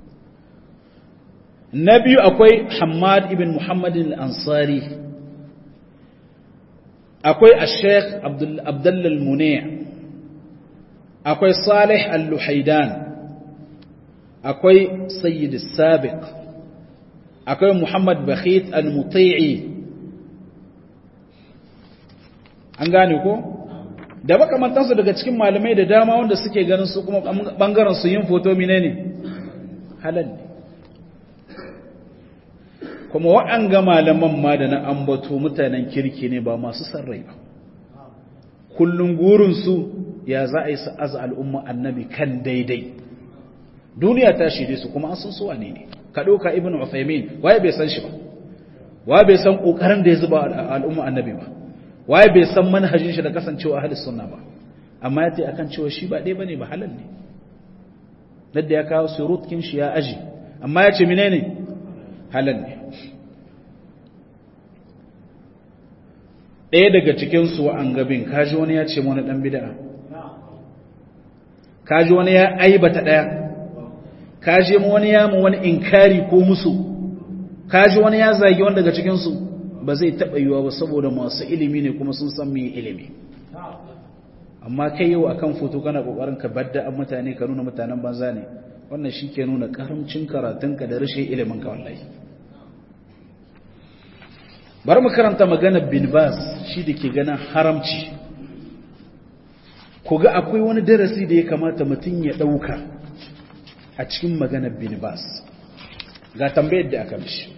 [SPEAKER 1] na biyu akwai Hamad ibn Muhammad Al-Ansari akwai Al-Sheikh Abdullah Al-Muni' akwai Salih Al-Luhaidan akwai Sayyid Al-Sabiq akwai Muhammad Bakhit Al-Muti'i an gane ko da makamantansu daga cikin malamai da dama wanda suke ganin su kuma bangaren su yin foto mine ne halal ne kuma waɗanga malaman ma da na ambato mutanen kirki ne ba masu sarrai ba kullum gurinsu ya za a yi su aza al'umma annabi kan daidai duniya ta shirye su kuma an sun suwa ne ne ka ɗauka ibn Uthaymin waye bai san shi ba waye bai san ƙoƙarin da ya zuba al'umma annabi ba waye bai san manhajin shi da kasancewa ahlus sunna ba amma yace akan cewa shi ba dai bane ba halal ne dadda ya kawo surutkin shi ya aji amma yace menene halal ne ɗaya daga cikin su an gabin kaji wani ya ce wani dan bid'a kaji wani ya aibata daya kaji wani ya mu wani inkari ko musu kaji wani ya zagi wani daga cikin su ba zai taɓa yiwa ba saboda masu ilimi ne kuma sun san mai ilimi amma kai yau akan foto kana kokarin ka badda an mutane ka nuna mutanen banza ne wannan shi ke nuna karamcin karatunka da rashin ilimin ka wallahi bari mu karanta maganar bin bas shi da ke ganin haramci ku ga akwai wani darasi da ya kamata mutum ya ɗauka a cikin maganar bin bas ga tambayar da aka mishi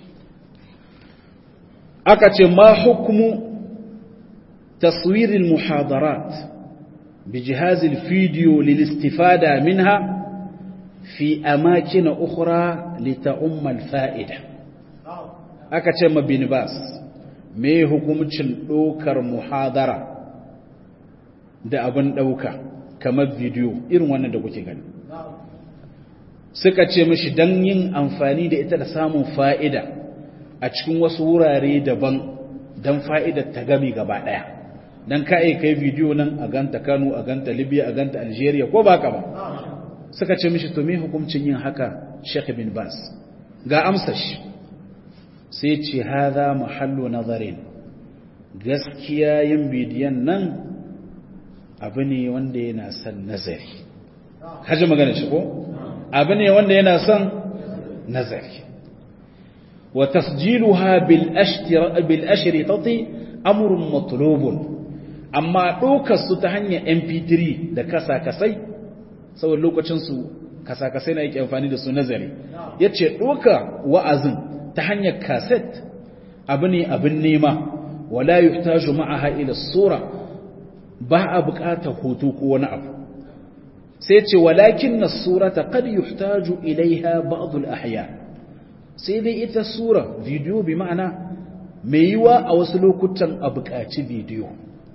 [SPEAKER 1] aka ce ma hukumu taswirin muhadarat bi jihazin fidiyo lilistifada minha fi amakina ukhra lita'ummal fa'ida aka ce ma bin bas me hukumcin ɗaukar muhadara da abin ɗauka kamar bidiyo irin wannan da kuke gani suka ce mishi don yin amfani da ita da samun fa'ida a cikin wasu wurare daban don fa'idar ta gami gaba ɗaya don ka'ai kai bidiyo nan a ganta kano a ganta libya a ganta algeria ko ba ka ba suka ce mishi to me hukuncin yin haka sheikh bin bas ga amsa shi sai ce haza mahallo nazarin gaskiya yin bidiyon nan abu ne wanda yana son nazari kaji magana shi ko abu ne wanda yana son nazari wa tasjiluha bil ashtira bil ashritati amrun matlubun amma dokar su ta hanyar mp3 da kasa-kasai saboda lokacin su kasa-kasai na yake amfani da su nazari yace doka wa'azin ta hanyar kaset abu ne abin nema wala yuhtaju ma'aha ila sura ba a buƙatar hoto ko wani abu sai ce walakin na surata kad yuhtaju ilaiha ba'dul ahya sai dai ita sura bidiyo bi ma'ana mai yiwa a wasu lokutan a buƙaci bidiyo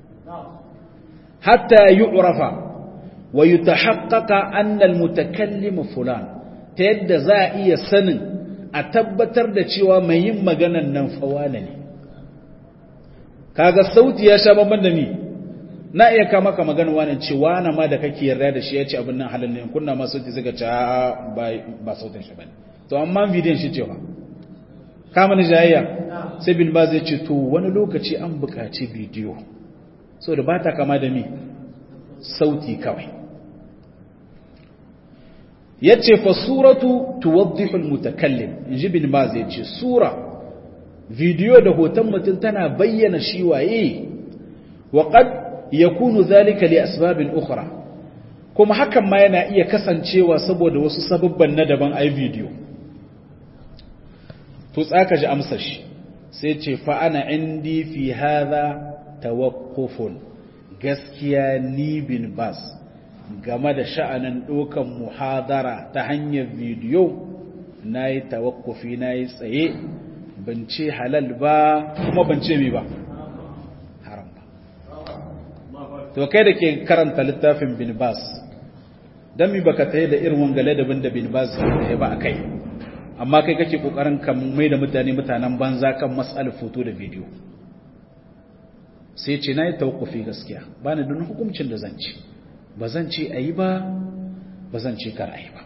[SPEAKER 1] hatta yu'rafa wa yutahaqqaqa anna al-mutakallim fulan ta yadda za a iya sanin a tabbatar da cewa mai yin maganan nan fawana ne kaga sauti ya sha babban da ni na iya kama ka magana wani cewa na ma da kake yarda da shi ya ce abin nan halin ne kunna ma sauti zai ce ba sautin shi bane to amma bidiyon shi cewa kama ni jayayya sai bin ba zai ce to wani lokaci an buƙaci bidiyo so da ba ta kama da mi sauti kawai ya ce fa suratu tuwaddihul mutakallim in ji bin ba zai ce sura bidiyo da hoton mutum tana bayyana shi waye wa qad yakunu zalika li asbabin ukhra kuma hakan ma yana iya kasancewa saboda wasu sababban na daban ai bidiyo to tsaka ji amsar shi sai ce fa ana indi fi hadha tawaqqufun gaskiya ni bin bas game da sha'anin dokan muhadara ta hanyar bidiyo nayi tawakkufi nayi tsaye ban ce halal ba kuma ban ce mi ba to kai da ke karanta littafin bin bas dan mi baka tsaye da irin wangale da bin da bin baz ya ba akai amma kai kake kokarin kan mai da mutane mutanen banza kan mas'al foto da video sai ce nayi tawqufi gaskiya bani da hukuncin da zan ci ba zan ce ayi ba ba zan ce kar ayi ba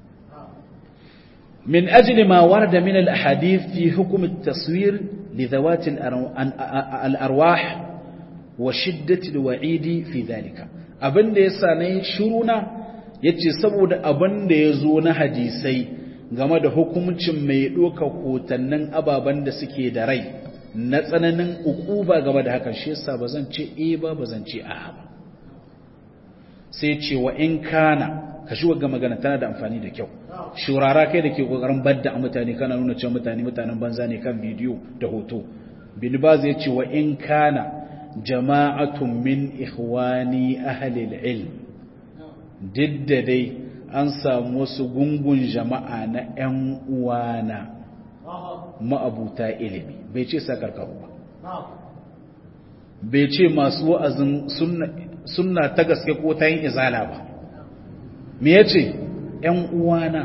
[SPEAKER 1] من أجل ما ورد من الأحاديث في حكم التصوير لذوات الأرواح وشدة الوعيد في ذلك abin da ya sa na yi shiruna ya ce saboda abin da ya zo na hadisai game da hukumcin mai ɗoka hotannin ababen da suke da rai na tsananin ukuba game da hakan shi yasa ba zan ce e ba ba zan ce a ba sai ce wa in kana ka shi ga magana tana da amfani da kyau shurara kai da ke kokarin badda a mutane kana nuna cewa mutane mutanen banza ne kan bidiyo da hoto bin baz ya ce wa in kana jama'atun min ikhwani ahli ilm didda dai an samu wasu gungun jama'a na ƴan uwana ma'abuta ilimi bai ce sakarkaru ba bai ce masu wa'azin sunna ta gaske ko ta yin izala ba me yace ƴan uwana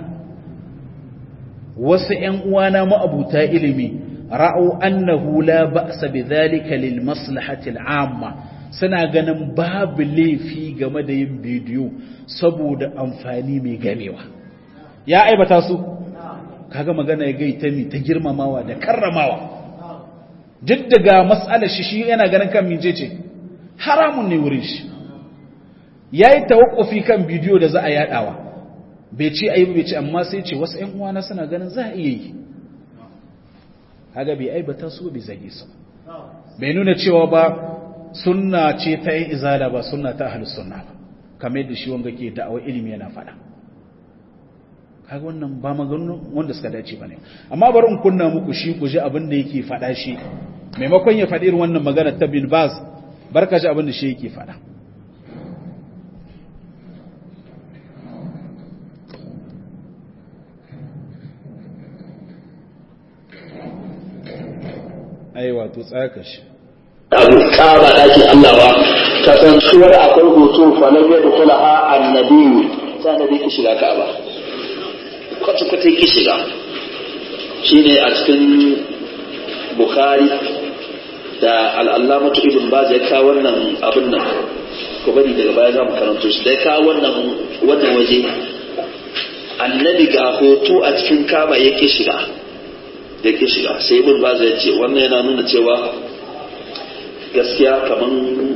[SPEAKER 1] wasu ‘yan uwana ma'abuta ilimi ra'au annahu la ba'sa bi zalika lil maslahatil amma suna ganin babu laifi game da yin bidiyo saboda amfani mai gamewa ya aibata su kaga magana ya gaita mi ta girmamawa da karramawa duk daga mas'alar shi shi yana ganin kan minje ce haramun ne wurin shi yayi tawakkufi kan bidiyo da za a yadawa bai ce ayi bai ce amma sai ce wasu ƴan uwana suna ganin za a iya yi haga bai aibata su bai zage su bai nuna cewa ba sunna ce ta yin izala ba sunna ta ahlus sunna ba kamar yadda shi wanga ke da'awar ilimi yana faɗa kaga wannan ba maganin wanda suka dace bane amma bari in kunna muku shi ku ji abin da yake faɗa shi maimakon ya faɗi irin wannan magana ta bin baz barka ji abin da shi yake faɗa aiwa to tsaka shi
[SPEAKER 2] abu kaba daki Allah ba kasancewar akwai hoto fa lam yadkhula ha annabi sai da ki shiga kaba kwata kwata ki shiga shine a cikin bukhari da al-allamatu ibn baz ya kawo wannan abin nan ko bari daga baya za mu karanto shi dai kawo wannan wannan waje annabi ga hoto a cikin kaba yake shiga yake shiga sai ibn baz ya ce wannan yana nuna cewa gaskiya kaman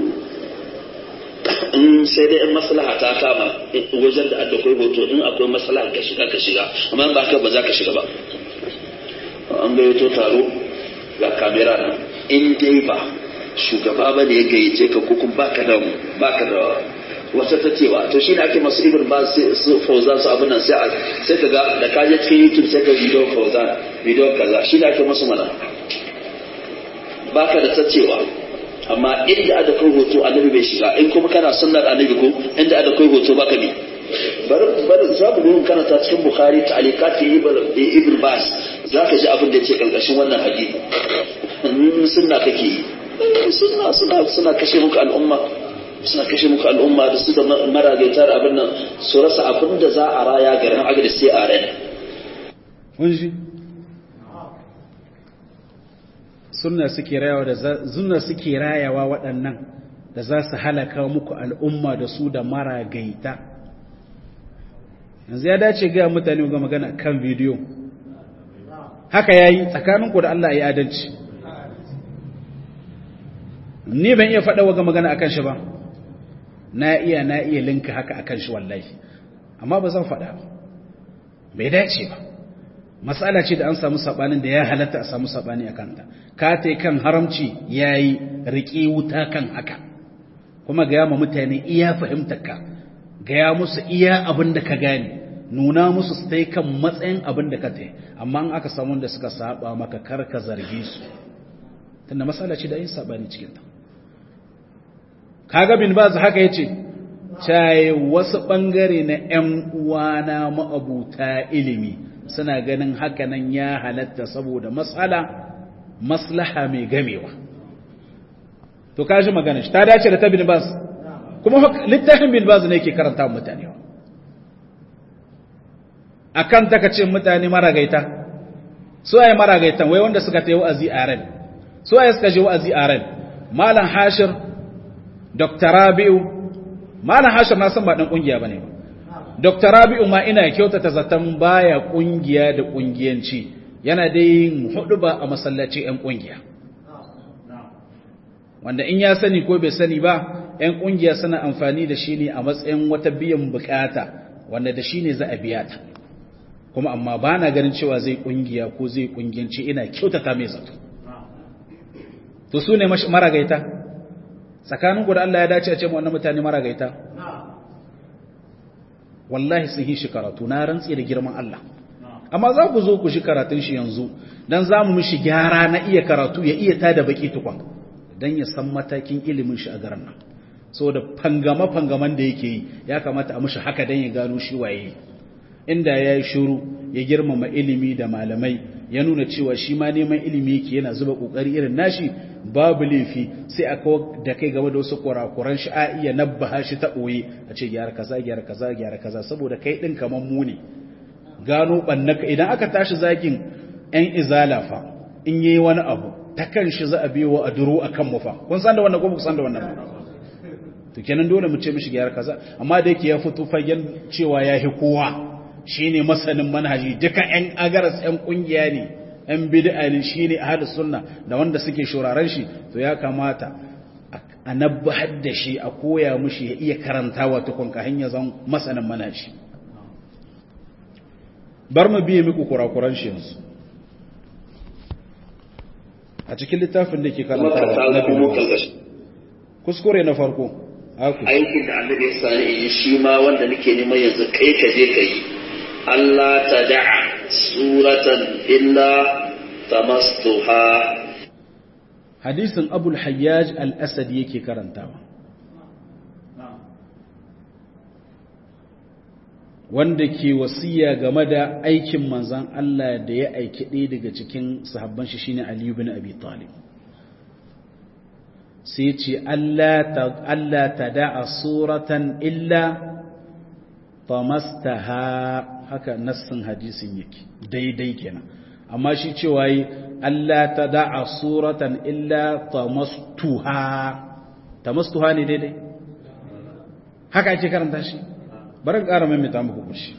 [SPEAKER 2] in sai dai in maslaha ta kama wajen da akwai hoto in akwai maslaha ka shiga ka shiga amma ba ka ba za ka shiga ba an gayyato taro ga kamera nan in dai ba shugaba ba ne ya gayyace ka ko kuma baka da baka da wata ta cewa to shine ake masu ibn ba su fauzan su abin nan sai sai ka ga da ka je cikin youtube sai ka video fauzan video kaza shine ake masu mana baka da ta cewa amma inda ada kai hoto annabi bai shiga in kuma kana sunnar annabi ko inda ada kai hoto baka bi bar bar za mu duhun kana ta cikin bukhari ta'alikat ibn bas za ka ji abin da yake karkashin wannan hadisi sunna kake yi sunna suna suna kashe muku al'umma suna kashe muku al'umma da su da maragaita da abin nan su rasa abin da za a raya garin agadi sai a rai
[SPEAKER 1] sunna suke rayawa da sunna suke rayawa waɗannan da za su halaka muku al'umma da su da maragaita yanzu ya dace ga mutane ga magana kan bidiyo haka yayi tsakaninku da Allah ya adalci ni ban iya faɗa waga magana akan shi ba na iya na iya linka haka akan shi wallahi amma ba zan faɗa ba bai dace ba matsala ce da an samu sabanin da ya halatta a samu sabani a kanta ka ta kan haramci yayi riƙe wuta kan haka kuma ga ma mutane iya fahimtar ka gaya musu iya abin da ka gane nuna musu su tai kan matsayin abin da ka tai amma in aka samu da suka saba maka kar ka zarge su tunda matsala ce da yin sabani cikin ta kaga bin baz haka yace cai wasu bangare na ƴan uwana ma'abuta ilimi suna ganin haka nan ya halatta saboda matsala maslaha mai gamewa to kaji magana shi ta dace da ta bin baz kuma littafin bin baz ne yake karanta mutane akan taka ce mutane maragaita su ai maragaitan wai wanda suka ta yi wa'azi a ran su ai suka je wa'azi a ran malam hashir dr rabi'u malam hashir na san ba dan kungiya bane ba dr rabi'u ma ina kyautata zaton baya kungiya da kungiyanci yana dai hudu ba a masallaci yan kungiya wanda in ya sani ko bai sani ba yan kungiya suna amfani da shi ne a matsayin wata biyan bukata wanda da shi ne za a biya ta kuma amma ba na ganin cewa zai kungiya ko zai kungiyanci ina kyautata mai zato to su ne maragaita tsakanin da Allah ya dace a ce wannan mutane maragaita wallahi sun yi shi karatu na rantsi da girman Allah amma za ku zo ku shi karatun shi yanzu dan za mu mishi gyara na iya karatu ya iya tada baki tukwan dan ya san matakin ilimin shi a garin nan saboda fangama fangaman da yake yi ya kamata a mishi haka dan ya gano shi waye inda ya yi shuru ya girmama ilimi da malamai ya nuna cewa shi ma neman ilimi yake yana zuba kokari irin nashi babu laifi sai a kawo da kai game da wasu kurakuran shi a iya nabbaha shi ta ɓoye a ce gyara kaza gyara kaza gyara kaza saboda kai ɗin kamar mu ne gano ɓannaka idan aka tashi zakin ‘yan izala fa in yi wani abu ta kan shi za a biyo a duro a kan mu fa kun san da wannan ko ku san da wannan ba to kenan dole mu ce mishi gyara kaza amma da yake ya fito fagen cewa ya hi kowa shine masanin manhaji duka ‘yan agaras ‘yan ƙungiya ne ‘yan bid'a ne shi ne ahli sunna da wanda suke shuraren shi to ya kamata a nabbahar da shi a koya mushi ya iya karantawa tukun ka hanya zan masanin manhaji bar mu biye muku kurakuran shi yanzu a cikin littafin da ke karantawa na biyu kuskure na farko
[SPEAKER 2] aikin da annabi ya sani yi shi ma wanda nake neman yanzu kai ka je ka yi Allah ta da'a suratan illa tamastuha
[SPEAKER 1] hadisin abul hayyaj al-asadi yake karantawa wanda ke wasiya game da aikin manzan Allah da ya aiki ɗaya daga cikin sahabban shi shine Ali ibn Abi Talib sai ce Allah ta da'a suratan illa tamastaha haka nassin hadisin yake daidai kenan amma shi cewa yi Allah ta da'a suratan illa tamastuha tamastuha ne daidai haka ake karanta shi bari ƙara maimaita muku kushi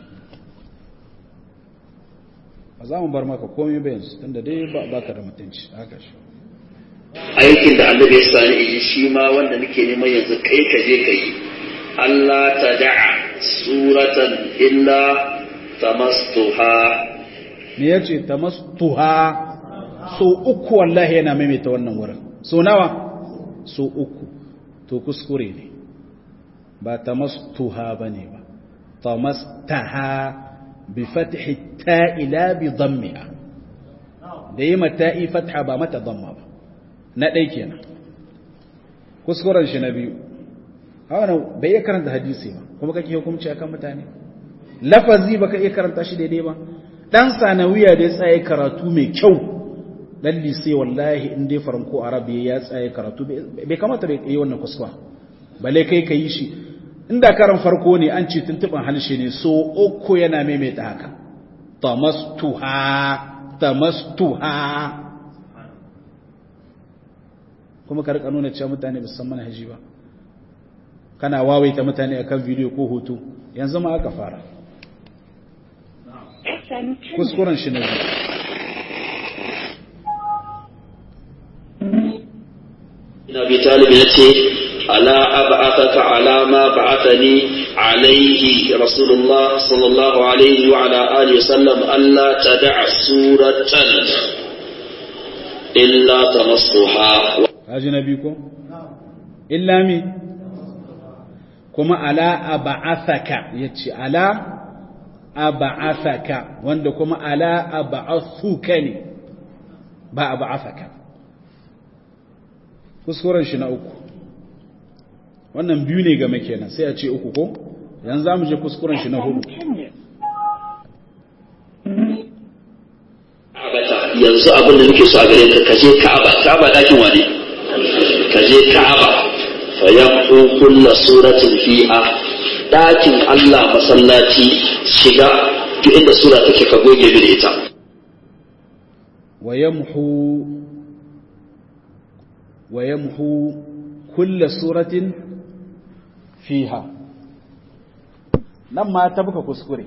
[SPEAKER 1] ba za mu bar maka komai ba yanzu tunda dai ba ka da mutunci haka shi
[SPEAKER 2] aikin da annabi ya sani yi shi ma wanda nake neman yanzu kai ka je ka yi Allah ta da'a suratan illa tamastuha
[SPEAKER 1] me yace tamastuha so uku wallahi yana maimaita wannan wurin so nawa so uku to kuskure ne ba tamastuha bane ba tamastaha bi fathi ta'i la bi dhammiha da yi mata'i fatha ba mata dhamma ba na ɗai kenan kuskuren shi na biyu hawa bai iya karanta hadisi ba kuma kake hukumci akan mutane lafazi baka iya karanta shi daidai ba dan sanawiya da ya tsaye karatu mai kyau dan lise wallahi in dai faranko arabi ya tsaye karatu bai kamata bai yi wannan kuskura bale kai ka yi shi inda karan farko ne an ce tuntuban halshe ne so uku yana maimaita haka tamastuha tamastuha kuma ka rika nuna cewa mutane ba su san manhaji ba kana wawaita mutane akan bidiyo ko hoto yanzu ma aka fara kuskuren shi ne
[SPEAKER 2] ina bi talib ya ce ala ab'athaka ala ma ba'athani alayhi rasulullah sallallahu alaihi wa ala alihi wa sallam alla tad'a suratan illa tamassuha
[SPEAKER 1] haji nabi ko illa mi kuma ala ab'athaka yace ala ab'athaka wanda kuma ala ab'athuka ne ba ab'athaka kuskuren shi na uku wannan biyu ne game kenan sai a ce uku ko yanzu za mu je kuskuren shi na hudu
[SPEAKER 2] yanzu abin da nake so a gare ka kaje ka'aba ka'aba dakin wane kaje ka'aba fa yaqu kullu suratin fiha dakin Allah masallaci shiga duk inda sura take ka goge mini ita
[SPEAKER 1] wa yamhu wa yamhu kulla suratin fiha nan ma ta buka kuskure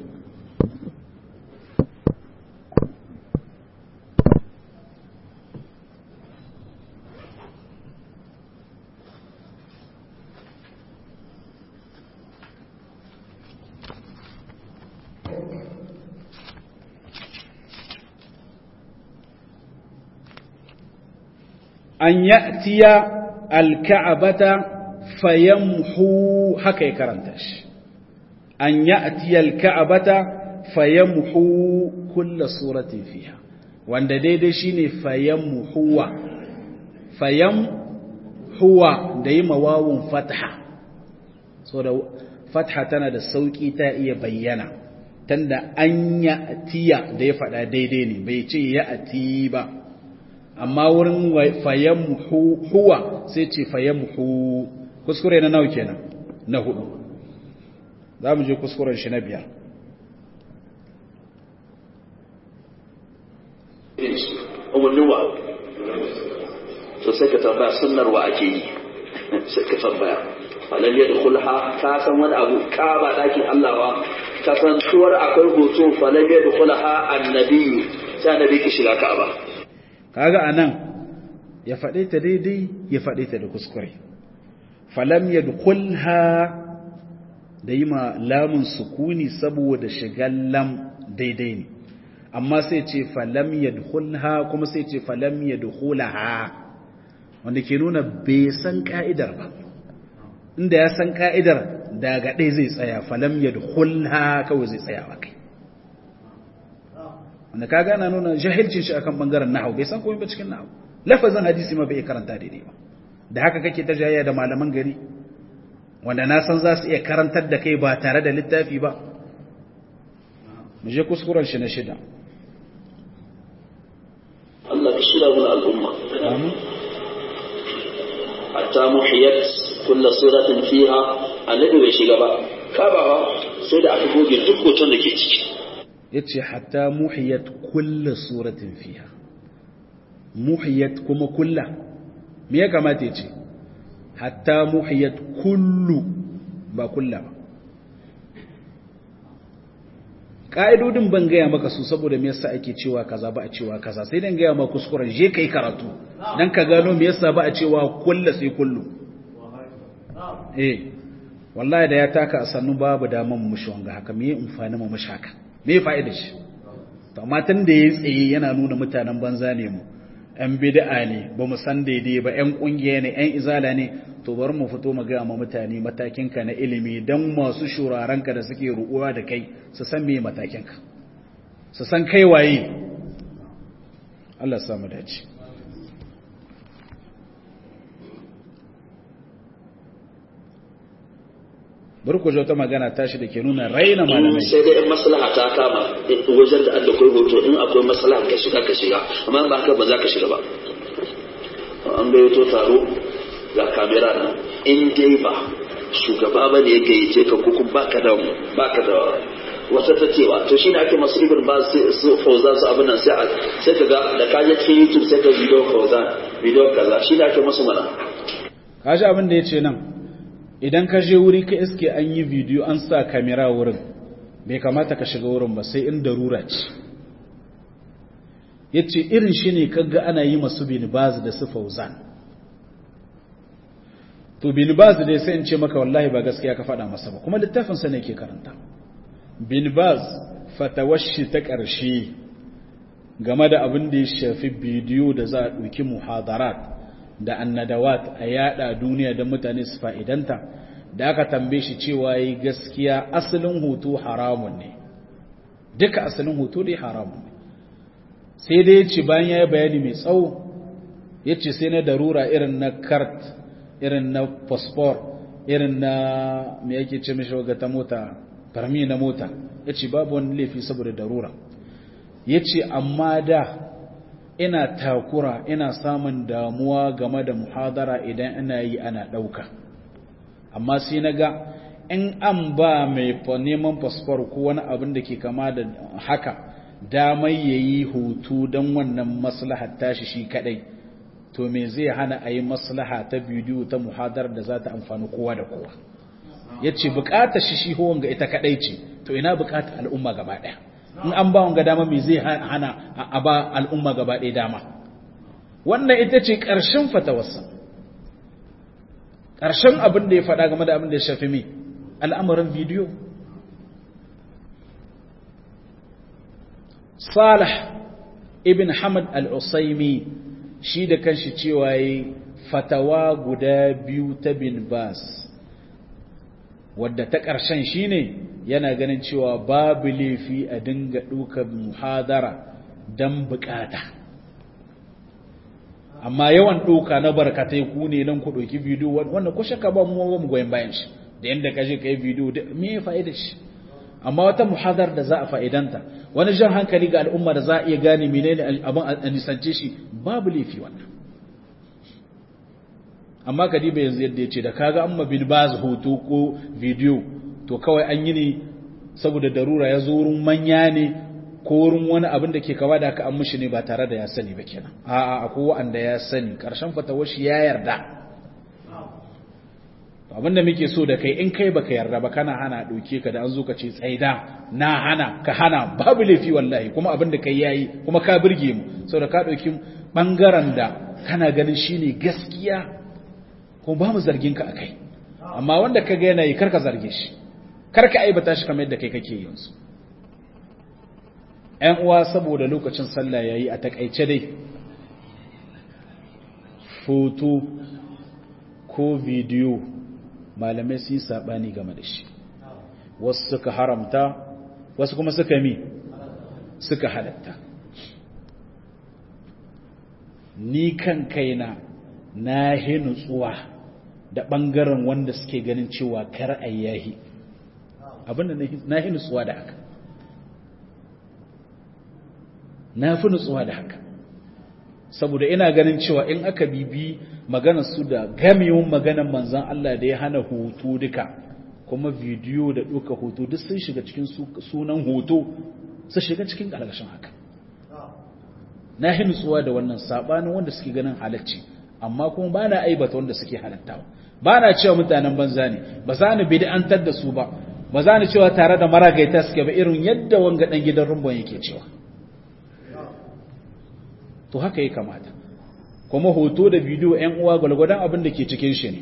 [SPEAKER 1] an ya'tiya alka'abata fayamhu haka ya karanta shi an ya'tiya alka'abata fayamhu kulla suratin fiha wanda daidai shine fayamhuwa fayamhuwa da yi mawawun fatha so da fatha tana da sauki ta iya bayyana tanda an ya'tiya da ya faɗa daidai ne bai ce ya'ti ba amma wurin fayamhu huwa sai ce fayamhu kuskure na nawa kenan na hudu za mu je kuskuren shi na biyar
[SPEAKER 2] umarnin wa to sai ka tambaya sunnar wa ake yi sai ka tambaya falal ya dukulha ka san wani abu ka ba dakin Allah ba ka san tuwar akwai hoto falal ya dukulha annabi sai annabi ki shiga ka ba
[SPEAKER 1] kaga anan ya faɗe ta daidai ya faɗe ta da kuskure falam yadkhulha da yi ma lamun sukuni saboda shigan lam daidai ne amma sai ce falam yadkhulha kuma sai ce falam yadkhulaha wanda ke nuna bai san ka'idar ba inda ya san ka'idar daga ɗaya zai tsaya falam yadkhulha kawai zai tsaya ba kai wanda ka gana nuna jahilcin shi akan bangaren nahwu bai san komai ba cikin nahwu lafazin hadisi ma bai karanta daidai ba da haka kake ta jayayya da malaman gari wanda na san za su iya karantar da kai ba tare da littafi ba mu je kuskuren shi na shida
[SPEAKER 2] Allah ka shira mun al'umma
[SPEAKER 1] amin
[SPEAKER 2] hatta muhiyat kullu suratin fiha annabi bai shiga ba ka ba sai da aka goge duk hoton da ke ciki
[SPEAKER 1] yace hatta muhiyat kullu suratin fiha muhiyat kuma kulla me ya kamata yace hatta muhiyat kullu ba kulla ba ka'idodin ban gaya maka su saboda me yasa ake cewa kaza ba a cewa kaza sai dan gaya maka kuskuren je kai karatu dan ka gano me yasa ba a cewa kulla sai kullu eh wallahi da ya taka a sannu babu daman mu mushi wanga haka me amfani mu mushi haka me fa'ida shi to amma tun da ya tsaye yana nuna mutanen banza ne mu ‘yan bid'a ne ba mu san daidai ba ‘yan ƙungiya ne ‘yan izala ne to bari mu fito mu gaya ma mutane matakinka na ilimi don masu shurarenka da suke ru'uwa da kai su san me matakinka su san kai waye Allah samu dace bari ku ta magana tashi da ke nuna raina malamai
[SPEAKER 2] sai dai in maslaha ta kama wajen da an da kai hoto in akwai maslaha ka shiga ka shiga amma ba haka ba za ka shiga ba an gayyato taro ga kamera nan in dai ba shugaba ba ne ya gayyace ka ko kuma baka da baka da wata ta cewa to shine ake masu ibn ba su fauzan su abin nan sai sai ka ga da ka je cikin youtube sai ka video fauzan video kaza shine ake masu mana
[SPEAKER 1] kaji abin da yace nan idan ka je wuri ka iske an yi bidiyo an sa kamera wurin bai kamata ka shiga wurin ba sai in darura ce ya ce irin shi ne kaga ana yi masu binibaz da su fauzan to binibaz dai sai in ce maka wallahi ba gaskiya ka faɗa masa ba kuma littafinsa ne ke karanta binibaz fatawashi ta ƙarshe game da abin da ya shafi bidiyo da za a ɗauki muhadarat da annadawat a yada duniya don mutane su fa'idanta da aka tambaye shi cewa yi gaskiya asalin hutu haramun ne duka asalin hutu dai haramun ne sai dai ya ce bayan ya yi bayani mai tsawo ya ce sai na darura irin na kart irin na fosfor irin na mai yake ce mishi waga ta mota farmi na mota ya ce babu wani laifi saboda darura ya ce amma da ina takura ina samun damuwa game da muhadara idan ina yi ana ɗauka amma sai na ga in an ba mai neman fasfor ko wani abin da ke kama da haka damai ya yi hutu don wannan maslahar tashi shi kadai to me zai hana a yi maslaha ta bidiyo ta muhadar da za ta amfani kowa da kowa ya ce bukatar shi shi ga ita kadai ce to ina bukatar al'umma gaba daya in an ba wanga dama me zai hana a ba al'umma gaba daya dama wannan ita ce ƙarshen fatawarsa ƙarshen abin da ya faɗa game da abin da ya shafi mai al'amarin bidiyo Salah ibn Hamad al-Usaimi shi da kanshi cewa yi fatawa guda biyu ta bin Bas wadda ta ƙarshen shi ne yana ganin cewa babu laifi a dinga ɗaukar muhadara don bukata amma yawan ɗauka na barkatai ku ne nan ku ɗauki bidiyo wanda ku shaka ba mu mu goyon bayan shi da yadda ka je ka yi bidiyo me ya fa'ida shi amma wata muhadar da za a fa'idanta wani jan hankali ga al'umma da za a iya gane menene abin a nisance shi babu laifi wannan amma ka diba yanzu yadda ya ce da kaga an ma bin baz hoto ko bidiyo to kawai an yi ne saboda darura ya zo wurin manya ne ko wurin wani abin da ke kawa da aka an mushi ne ba tare da ya sani ba kenan a'a akwai wa'anda ya sani karshen fatawar shi ya yarda abinda muke so da kai in kai baka yarda ba kana hana dauke ka da an zo ka ce tsaida na hana ka hana babu laifi wallahi kuma abinda kai yayi kuma ka burge mu saboda ka dauki bangaren da kana ganin shine gaskiya kuma ba mu zargin ka akai amma wanda ka ga yana yi karka zarge shi karka aibata shi kamar yadda kai kake yanzu ƴan uwa saboda lokacin sallah yayi a takaice dai foto ko bidiyo malamai su yi saɓani game da shi wasu suka haramta wasu kuma suka mi suka halatta ni kan kaina na hi nutsuwa da ɓangaren wanda suke ganin cewa kar ayyahi abinda na hi nutsuwa da haka na fi nutsuwa da haka saboda ina ganin cewa in aka bibi maganar su da gamewun maganar manzan Allah da ya hana hoto duka kuma bidiyo da ɗauka hoto duk sun shiga cikin sunan hoto su shiga cikin ƙarƙashin haka na yi nutsuwa da wannan saɓanin wanda suke ganin halacci amma kuma ba na aibata wanda suke halattawa ba na cewa mutanen banza ne ba za ni bid'antar da su ba ba za ni cewa tare da maragaita suke ba irin yadda wanga ɗan gidan rumbon yake cewa to haka ya kamata kuma hoto da bidiyo ‘yan uwa gwalgwadon abin da ke cikin shi ne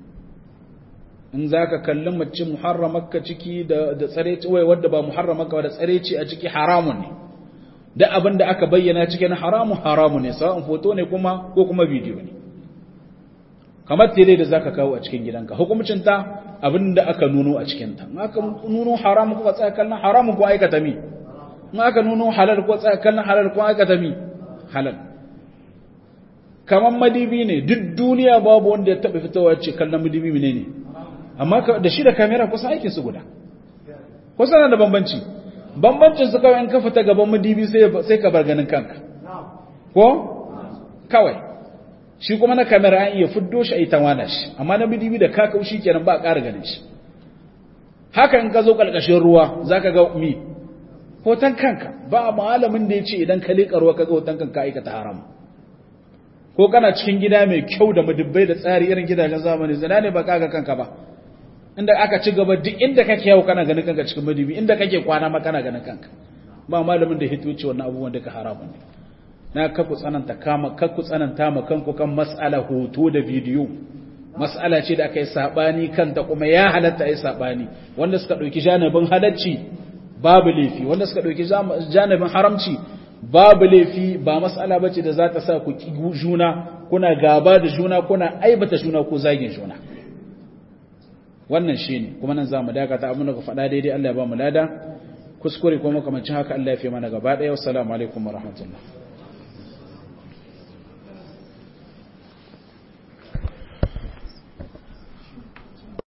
[SPEAKER 1] in za ka kalli mace muharramarka ciki da tsareci wai wadda ba muharramarka da tsareci a ciki haramun ne da abin da aka bayyana cikin haramun haramun ne sa'an hoto ne kuma ko kuma bidiyo ne kamar tele da za ka kawo a cikin gidanka hukumcinta abin da aka nuno a cikinta in aka nuno haramun ko tsaya kallon haramun ko aikata mi in aka nuno halal ko tsaya kallon halal ko aikata mi halal kamar madibi ne duk duniya babu wanda ya taɓa fitowa ce kallon madibi ne ne amma da shi da kamera kusa aikin su guda kusa na da bambanci bambancin su kawai in ka fita gaban madibi sai ka bar ganin kanka ko kawai shi kuma na kamera an iya fiddo shi a yi tawana shi amma na madibi da kakau shi kenan ba a ƙara ganin shi haka in ka zo ƙarƙashin ruwa za ka ga mi hoton kanka ba malamin da ya ce idan ka leƙa ruwa ka ga hoton kanka aikata haram ko kana cikin gida mai kyau da madubbai da tsari irin gidajen zamani zina ne ba kaga kanka ba inda aka ci gaba duk inda kake yau kana ganin kanka cikin madubi inda kake kwana ma kana ganin kanka ba malamin da hito ce wannan abubuwan duka haramun ne na kaku tsananta kama kaku tsananta ma kanku kan mas'ala hoto da bidiyo mas'ala ce da aka yi sabani kanta kuma ya halatta yi sabani wanda suka dauki janibin halacci babu laifi wanda suka dauki janibin haramci babu laifi ba mas'ala bace da za ta sa ku ki juna kuna gaba da juna kuna aibata juna ko zagin juna wannan shine kuma nan zamu dakata abin da ku faɗa daidai Allah ya ba mu lada kuskure kuma makamancin haka Allah ya fi mana gaba ɗaya wassalamu alaikum warahmatullahi